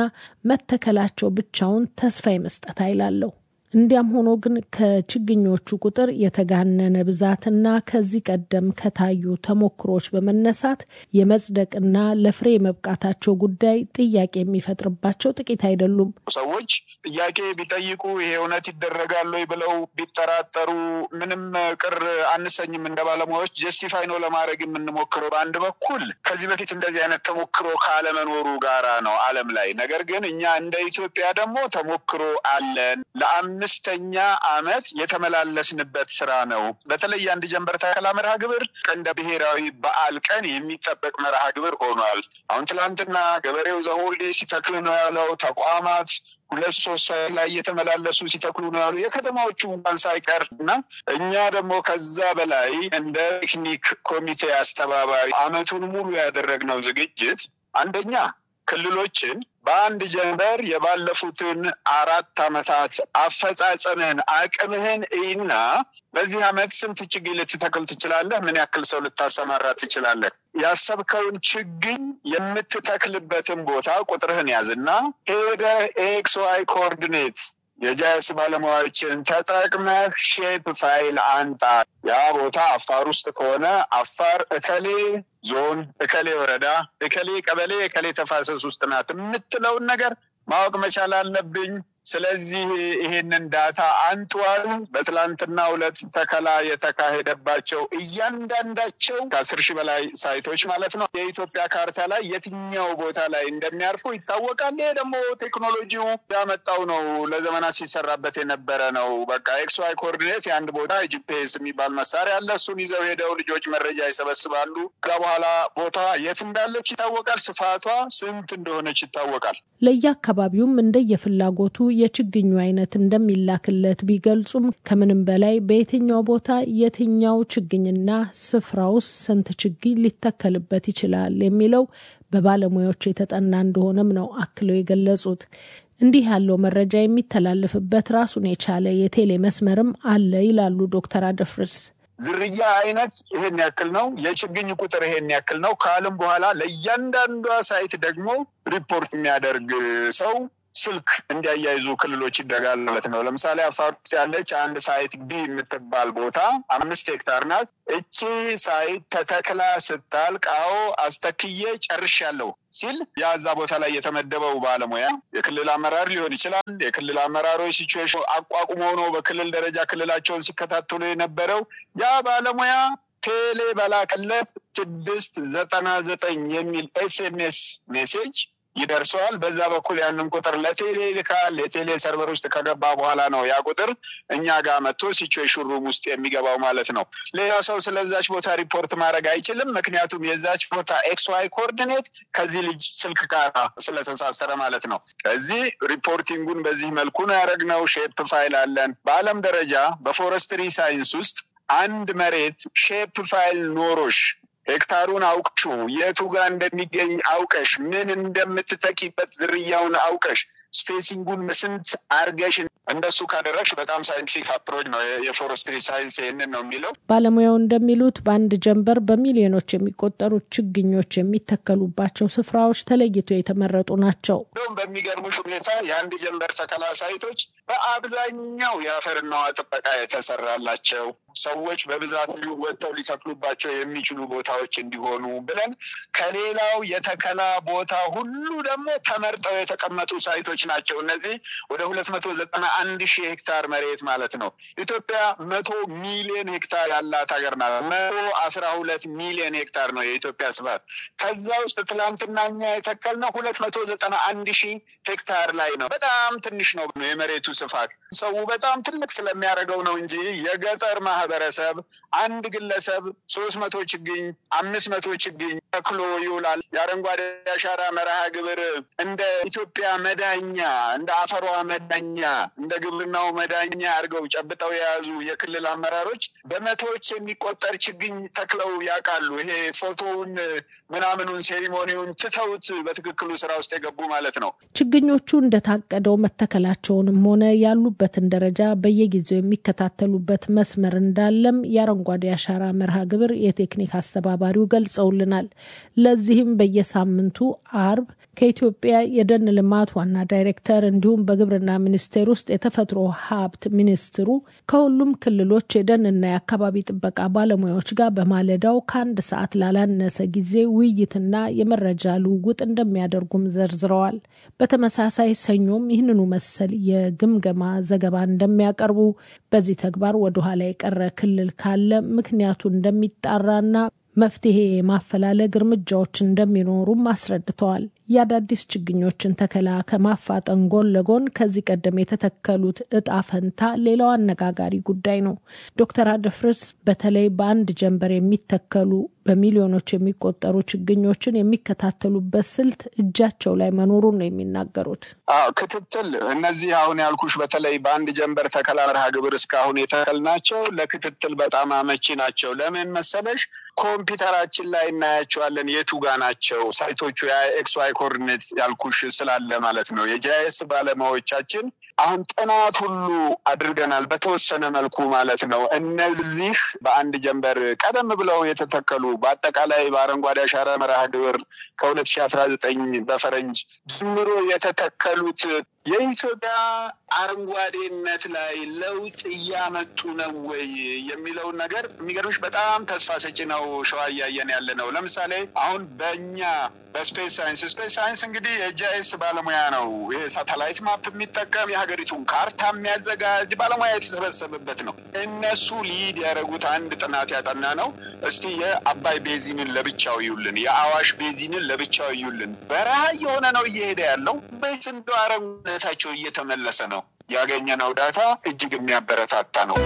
መተከላቸው ብቻውን ተስፋ የመስጠት ኃይል አለው። እንዲያም ሆኖ ግን ከችግኞቹ ቁጥር የተጋነነ ብዛትና ከዚህ ቀደም ከታዩ ተሞክሮች በመነሳት የመጽደቅና ለፍሬ የመብቃታቸው ጉዳይ ጥያቄ የሚፈጥርባቸው ጥቂት አይደሉም። ሰዎች ጥያቄ ቢጠይቁ ይሄ እውነት ይደረጋል ወይ ብለው ቢጠራጠሩ ምንም ቅር አንሰኝም። እንደ ባለሙያዎች ጀስቲፋይ ነው ለማድረግ የምንሞክረው። በአንድ በኩል ከዚህ በፊት እንደዚህ አይነት ተሞክሮ ካለመኖሩ ጋራ ነው ዓለም ላይ። ነገር ግን እኛ እንደ ኢትዮጵያ ደግሞ ተሞክሮ አለን አምስተኛ ዓመት የተመላለስንበት ስራ ነው። በተለይ አንድ ጀንበር ተከላ መርሃ ግብር እንደ ብሔራዊ በዓል ቀን የሚጠበቅ መርሃ ግብር ሆኗል። አሁን ትናንትና ገበሬው ዘሆልዴ ሲተክል ነው ያለው። ተቋማት ሁለት ሶስት ሰዓት ላይ እየተመላለሱ ሲተክሉ ነው ያሉ የከተማዎቹ እንኳን ሳይቀር እና እኛ ደግሞ ከዛ በላይ እንደ ቴክኒክ ኮሚቴ አስተባባሪ አመቱን ሙሉ ያደረግነው ዝግጅት አንደኛ ክልሎችን በአንድ ጀንበር የባለፉትን አራት ዓመታት አፈጻጸምህን አቅምህን እና በዚህ ዓመት ስንት ችግኝ ልትተክል ትችላለህ? ምን ያክል ሰው ልታሰማራ ትችላለህ? ያሰብከውን ችግኝ የምትተክልበትን ቦታ ቁጥርህን ያዝና ሄደህ ኤክስ ዋይ ኮኦርዲኔት የጃይስ ባለሙያዎችን ተጠቅመህ ሼፕ ፋይል አንጣ። ያ ቦታ አፋር ውስጥ ከሆነ አፋር እከሌ ዞን፣ እከሌ ወረዳ፣ እከሌ ቀበሌ፣ እከሌ ተፋሰስ ውስጥ ናት የምትለውን ነገር ማወቅ መቻል አለብኝ። ስለዚህ ይሄንን ዳታ አንጧል። በትላንትና ሁለት ተከላ የተካሄደባቸው እያንዳንዳቸው ከአስር ሺህ በላይ ሳይቶች ማለት ነው የኢትዮጵያ ካርታ ላይ የትኛው ቦታ ላይ እንደሚያርፉ ይታወቃል። ይሄ ደግሞ ቴክኖሎጂው ያመጣው ነው። ለዘመናት ሲሰራበት የነበረ ነው። በቃ ኤክስ ዋይ ኮኦርዲኔት የአንድ ቦታ ጂፒኤስ የሚባል መሳሪያ አለ። እሱን ይዘው ሄደው ልጆች መረጃ ይሰበስባሉ። ከዛ በኋላ ቦታ የት እንዳለች ይታወቃል። ስፋቷ ስንት እንደሆነች ይታወቃል። ለየአካባቢውም እንደየፍላጎቱ የችግኙ አይነት እንደሚላክለት ቢገልጹም ከምንም በላይ በየትኛው ቦታ የትኛው ችግኝና ስፍራ ውስጥ ስንት ችግኝ ሊተከልበት ይችላል የሚለው በባለሙያዎች የተጠና እንደሆነም ነው አክለው የገለጹት። እንዲህ ያለው መረጃ የሚተላለፍበት ራሱን የቻለ የቴሌ መስመርም አለ ይላሉ ዶክተር አደፍርስ። ዝርያ አይነት ይሄን ያክል ነው፣ የችግኝ ቁጥር ይሄን ያክል ነው ከአለም በኋላ ለእያንዳንዷ ሳይት ደግሞ ሪፖርት የሚያደርግ ሰው ስልክ እንዲያያይዙ ክልሎች ይደጋል ማለት ነው። ለምሳሌ አፋር ውስጥ ያለች አንድ ሳይት ቢ የምትባል ቦታ አምስት ሄክታር ናት። እቺ ሳይት ተተክላ ስታልቅ አዎ አስተክዬ ጨርሻለሁ ሲል የዛ ቦታ ላይ የተመደበው ባለሙያ የክልል አመራር ሊሆን ይችላል። የክልል አመራሮች ሲቹዌሽን አቋቁሞ ነው በክልል ደረጃ ክልላቸውን ሲከታተሉ የነበረው ያ ባለሙያ ቴሌ በላከለት ስድስት ዘጠና ዘጠኝ የሚል ኤስኤምኤስ ሜሴጅ ይደርሰዋል። በዛ በኩል ያንን ቁጥር ለቴሌ ይልካል። የቴሌ ሰርቨር ውስጥ ከገባ በኋላ ነው ያ ቁጥር እኛ ጋር መጥቶ ሲቹዌሽን ሩም ውስጥ የሚገባው ማለት ነው። ሌላ ሰው ስለዛች ቦታ ሪፖርት ማድረግ አይችልም። ምክንያቱም የዛች ቦታ ኤክስ ዋይ ኮኦርዲኔት ከዚህ ልጅ ስልክ ጋር ስለተሳሰረ ማለት ነው። ከዚህ ሪፖርቲንጉን በዚህ መልኩ ነው ያደረግነው። ሼፕ ፋይል አለን። በዓለም ደረጃ በፎረስትሪ ሳይንስ ውስጥ አንድ መሬት ሼፕ ፋይል ኖሮሽ ሄክታሩን አውቅሹ የቱ ጋር እንደሚገኝ አውቀሽ ምን እንደምትተኪበት ዝርያውን አውቀሽ ስፔሲንጉን ስንት አርገሽ እንደሱ ካደረግሽ በጣም ሳይንቲፊክ አፕሮች ነው። የፎረስትሪ ሳይንስ ይህንን ነው የሚለው። ባለሙያው እንደሚሉት በአንድ ጀንበር በሚሊዮኖች የሚቆጠሩ ችግኞች የሚተከሉባቸው ስፍራዎች ተለይቶ የተመረጡ ናቸው። እንደውም በሚገርሙሽ ሁኔታ የአንድ ጀንበር ተከላ ሳይቶች በአብዛኛው የአፈርና ውሃ ጥበቃ የተሰራላቸው ሰዎች በብዛት ወጥተው ሊተክሉባቸው የሚችሉ ቦታዎች እንዲሆኑ ብለን ከሌላው የተከላ ቦታ ሁሉ ደግሞ ተመርጠው የተቀመጡ ሳይቶች ናቸው። እነዚህ ወደ ሁለት መቶ ዘጠና አንድ ሺህ ሄክታር መሬት ማለት ነው። ኢትዮጵያ መቶ ሚሊዮን ሄክታር ያላት ሀገር ናት። መቶ አስራ ሁለት ሚሊዮን ሄክታር ነው የኢትዮጵያ ስፋት። ከዛ ውስጥ ትላንትና እኛ የተከልነው ሁለት መቶ ዘጠና አንድ ሺህ ሄክታር ላይ ነው። በጣም ትንሽ ነው የመሬቱ ስፋት። ሰው በጣም ትልቅ ስለሚያደርገው ነው እንጂ የገጠር ማህበረሰብ አንድ ግለሰብ ሶስት መቶ ችግኝ አምስት መቶ ችግኝ ተክሎ ይውላል። የአረንጓዴ አሻራ መርሃ ግብር እንደ ኢትዮጵያ መዳኛ እንደ አፈሯ መዳኛ እንደ ግብርናው መዳኛ አድርገው ጨብጠው የያዙ የክልል አመራሮች በመቶዎች የሚቆጠር ችግኝ ተክለው ያውቃሉ። ይሄ ፎቶውን ምናምኑን ሴሪሞኒውን ትተውት በትክክሉ ስራ ውስጥ የገቡ ማለት ነው። ችግኞቹ እንደታቀደው መተከላቸውንም ሆነ ያሉበትን ደረጃ በየጊዜው የሚከታተሉበት መስመር እንዳለም የአረንጓዴ አሻራ መርሃ ግብር የቴክኒክ አስተባባሪው ገልጸውልናል። ለዚህም በየሳምንቱ አርብ ከኢትዮጵያ የደን ልማት ዋና ዳይሬክተር እንዲሁም በግብርና ሚኒስቴር ውስጥ የተፈጥሮ ሀብት ሚኒስትሩ ከሁሉም ክልሎች የደንና የአካባቢ ጥበቃ ባለሙያዎች ጋር በማለዳው ከአንድ ሰዓት ላላነሰ ጊዜ ውይይትና የመረጃ ልውውጥ እንደሚያደርጉም ዘርዝረዋል። በተመሳሳይ ሰኞም ይህንኑ መሰል የግምገማ ዘገባ እንደሚያቀርቡ በዚህ ተግባር ወደኋላ የቀረ ክልል ካለ ምክንያቱ እንደሚጣራና መፍትሄ የማፈላለግ እርምጃዎች እንደሚኖሩም አስረድተዋል። የአዳዲስ ችግኞችን ተከላ ከማፋጠን ጎን ለጎን ከዚህ ቀደም የተተከሉት እጣ ፈንታ ሌላው አነጋጋሪ ጉዳይ ነው። ዶክተር አደፍርስ በተለይ በአንድ ጀንበር የሚተከሉ በሚሊዮኖች የሚቆጠሩ ችግኞችን የሚከታተሉበት ስልት እጃቸው ላይ መኖሩን ነው የሚናገሩት። አዎ ክትትል፣ እነዚህ አሁን ያልኩሽ በተለይ በአንድ ጀንበር ተከላ መርሃ ግብር እስካሁን የተከልናቸው ለክትትል በጣም አመቺ ናቸው። ለምን መሰለሽ? ኮምፒውተራችን ላይ እናያቸዋለን የቱ ጋ ናቸው ሳይቶቹ ኤክስ ዋይ ኮርዲኔት ያልኩሽ ስላለ ማለት ነው። የጂአይኤስ ባለሙያዎቻችን አሁን ጥናት ሁሉ አድርገናል በተወሰነ መልኩ ማለት ነው። እነዚህ በአንድ ጀንበር ቀደም ብለው የተተከሉ በአጠቃላይ በአረንጓዴ አሻራ መርሃ ግብር ከሁለት ሺህ አስራ ዘጠኝ በፈረንጅ ጀምሮ የተተከሉት የኢትዮጵያ አረንጓዴነት ላይ ለውጥ እያመጡ ነው ወይ የሚለውን ነገር የሚገርምሽ በጣም ተስፋ ሰጪ ነው። ሸዋ እያየን ያለ ነው። ለምሳሌ አሁን በእኛ በስፔስ ሳይንስ ስፔስ ሳይንስ እንግዲህ የጂአይኤስ ባለሙያ ነው። ይሄ ሳተላይት ማፕ የሚጠቀም የሀገሪቱን ካርታ የሚያዘጋጅ ባለሙያ የተሰበሰበበት ነው። እነሱ ሊድ ያደረጉት አንድ ጥናት ያጠና ነው። እስቲ የአባይ ቤዚንን ለብቻው ይዩልን፣ የአዋሽ ቤዚንን ለብቻው ይዩልን። በረሃ እየሆነ ነው እየሄደ ያለው በስ እንደ አረንጓዴነታቸው እየተመለሰ ነው። ያገኘነው ዳታ እጅግ የሚያበረታታ ነው።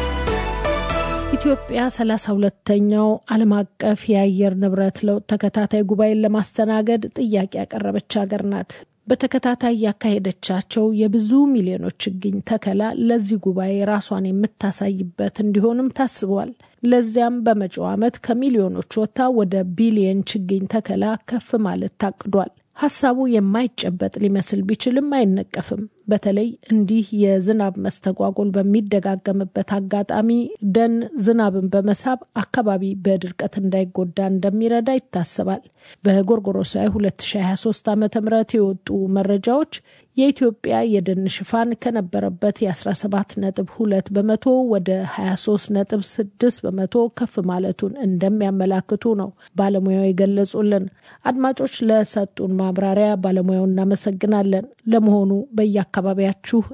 ኢትዮጵያ ሰላሳ ሁለተኛው ዓለም አቀፍ የአየር ንብረት ለውጥ ተከታታይ ጉባኤን ለማስተናገድ ጥያቄ ያቀረበች ሀገር ናት። በተከታታይ ያካሄደቻቸው የብዙ ሚሊዮኖች ችግኝ ተከላ ለዚህ ጉባኤ ራሷን የምታሳይበት እንዲሆንም ታስቧል። ለዚያም በመጪው ዓመት ከሚሊዮኖች ወጥታ ወደ ቢሊየን ችግኝ ተከላ ከፍ ማለት ታቅዷል። ሀሳቡ የማይጨበጥ ሊመስል ቢችልም አይነቀፍም። በተለይ እንዲህ የዝናብ መስተጓጎል በሚደጋገምበት አጋጣሚ ደን ዝናብን በመሳብ አካባቢ በድርቀት እንዳይጎዳ እንደሚረዳ ይታሰባል። በጎርጎሮሳዊ 2023 ዓ ም የወጡ መረጃዎች የኢትዮጵያ የደን ሽፋን ከነበረበት የ17 ነጥብ 2 በመቶ ወደ 23 ነጥብ 6 በመቶ ከፍ ማለቱን እንደሚያመላክቱ ነው ባለሙያው የገለጹልን። አድማጮች ለሰጡን ማብራሪያ ባለሙያው እናመሰግናለን። ለመሆኑ በየአካባቢያችሁ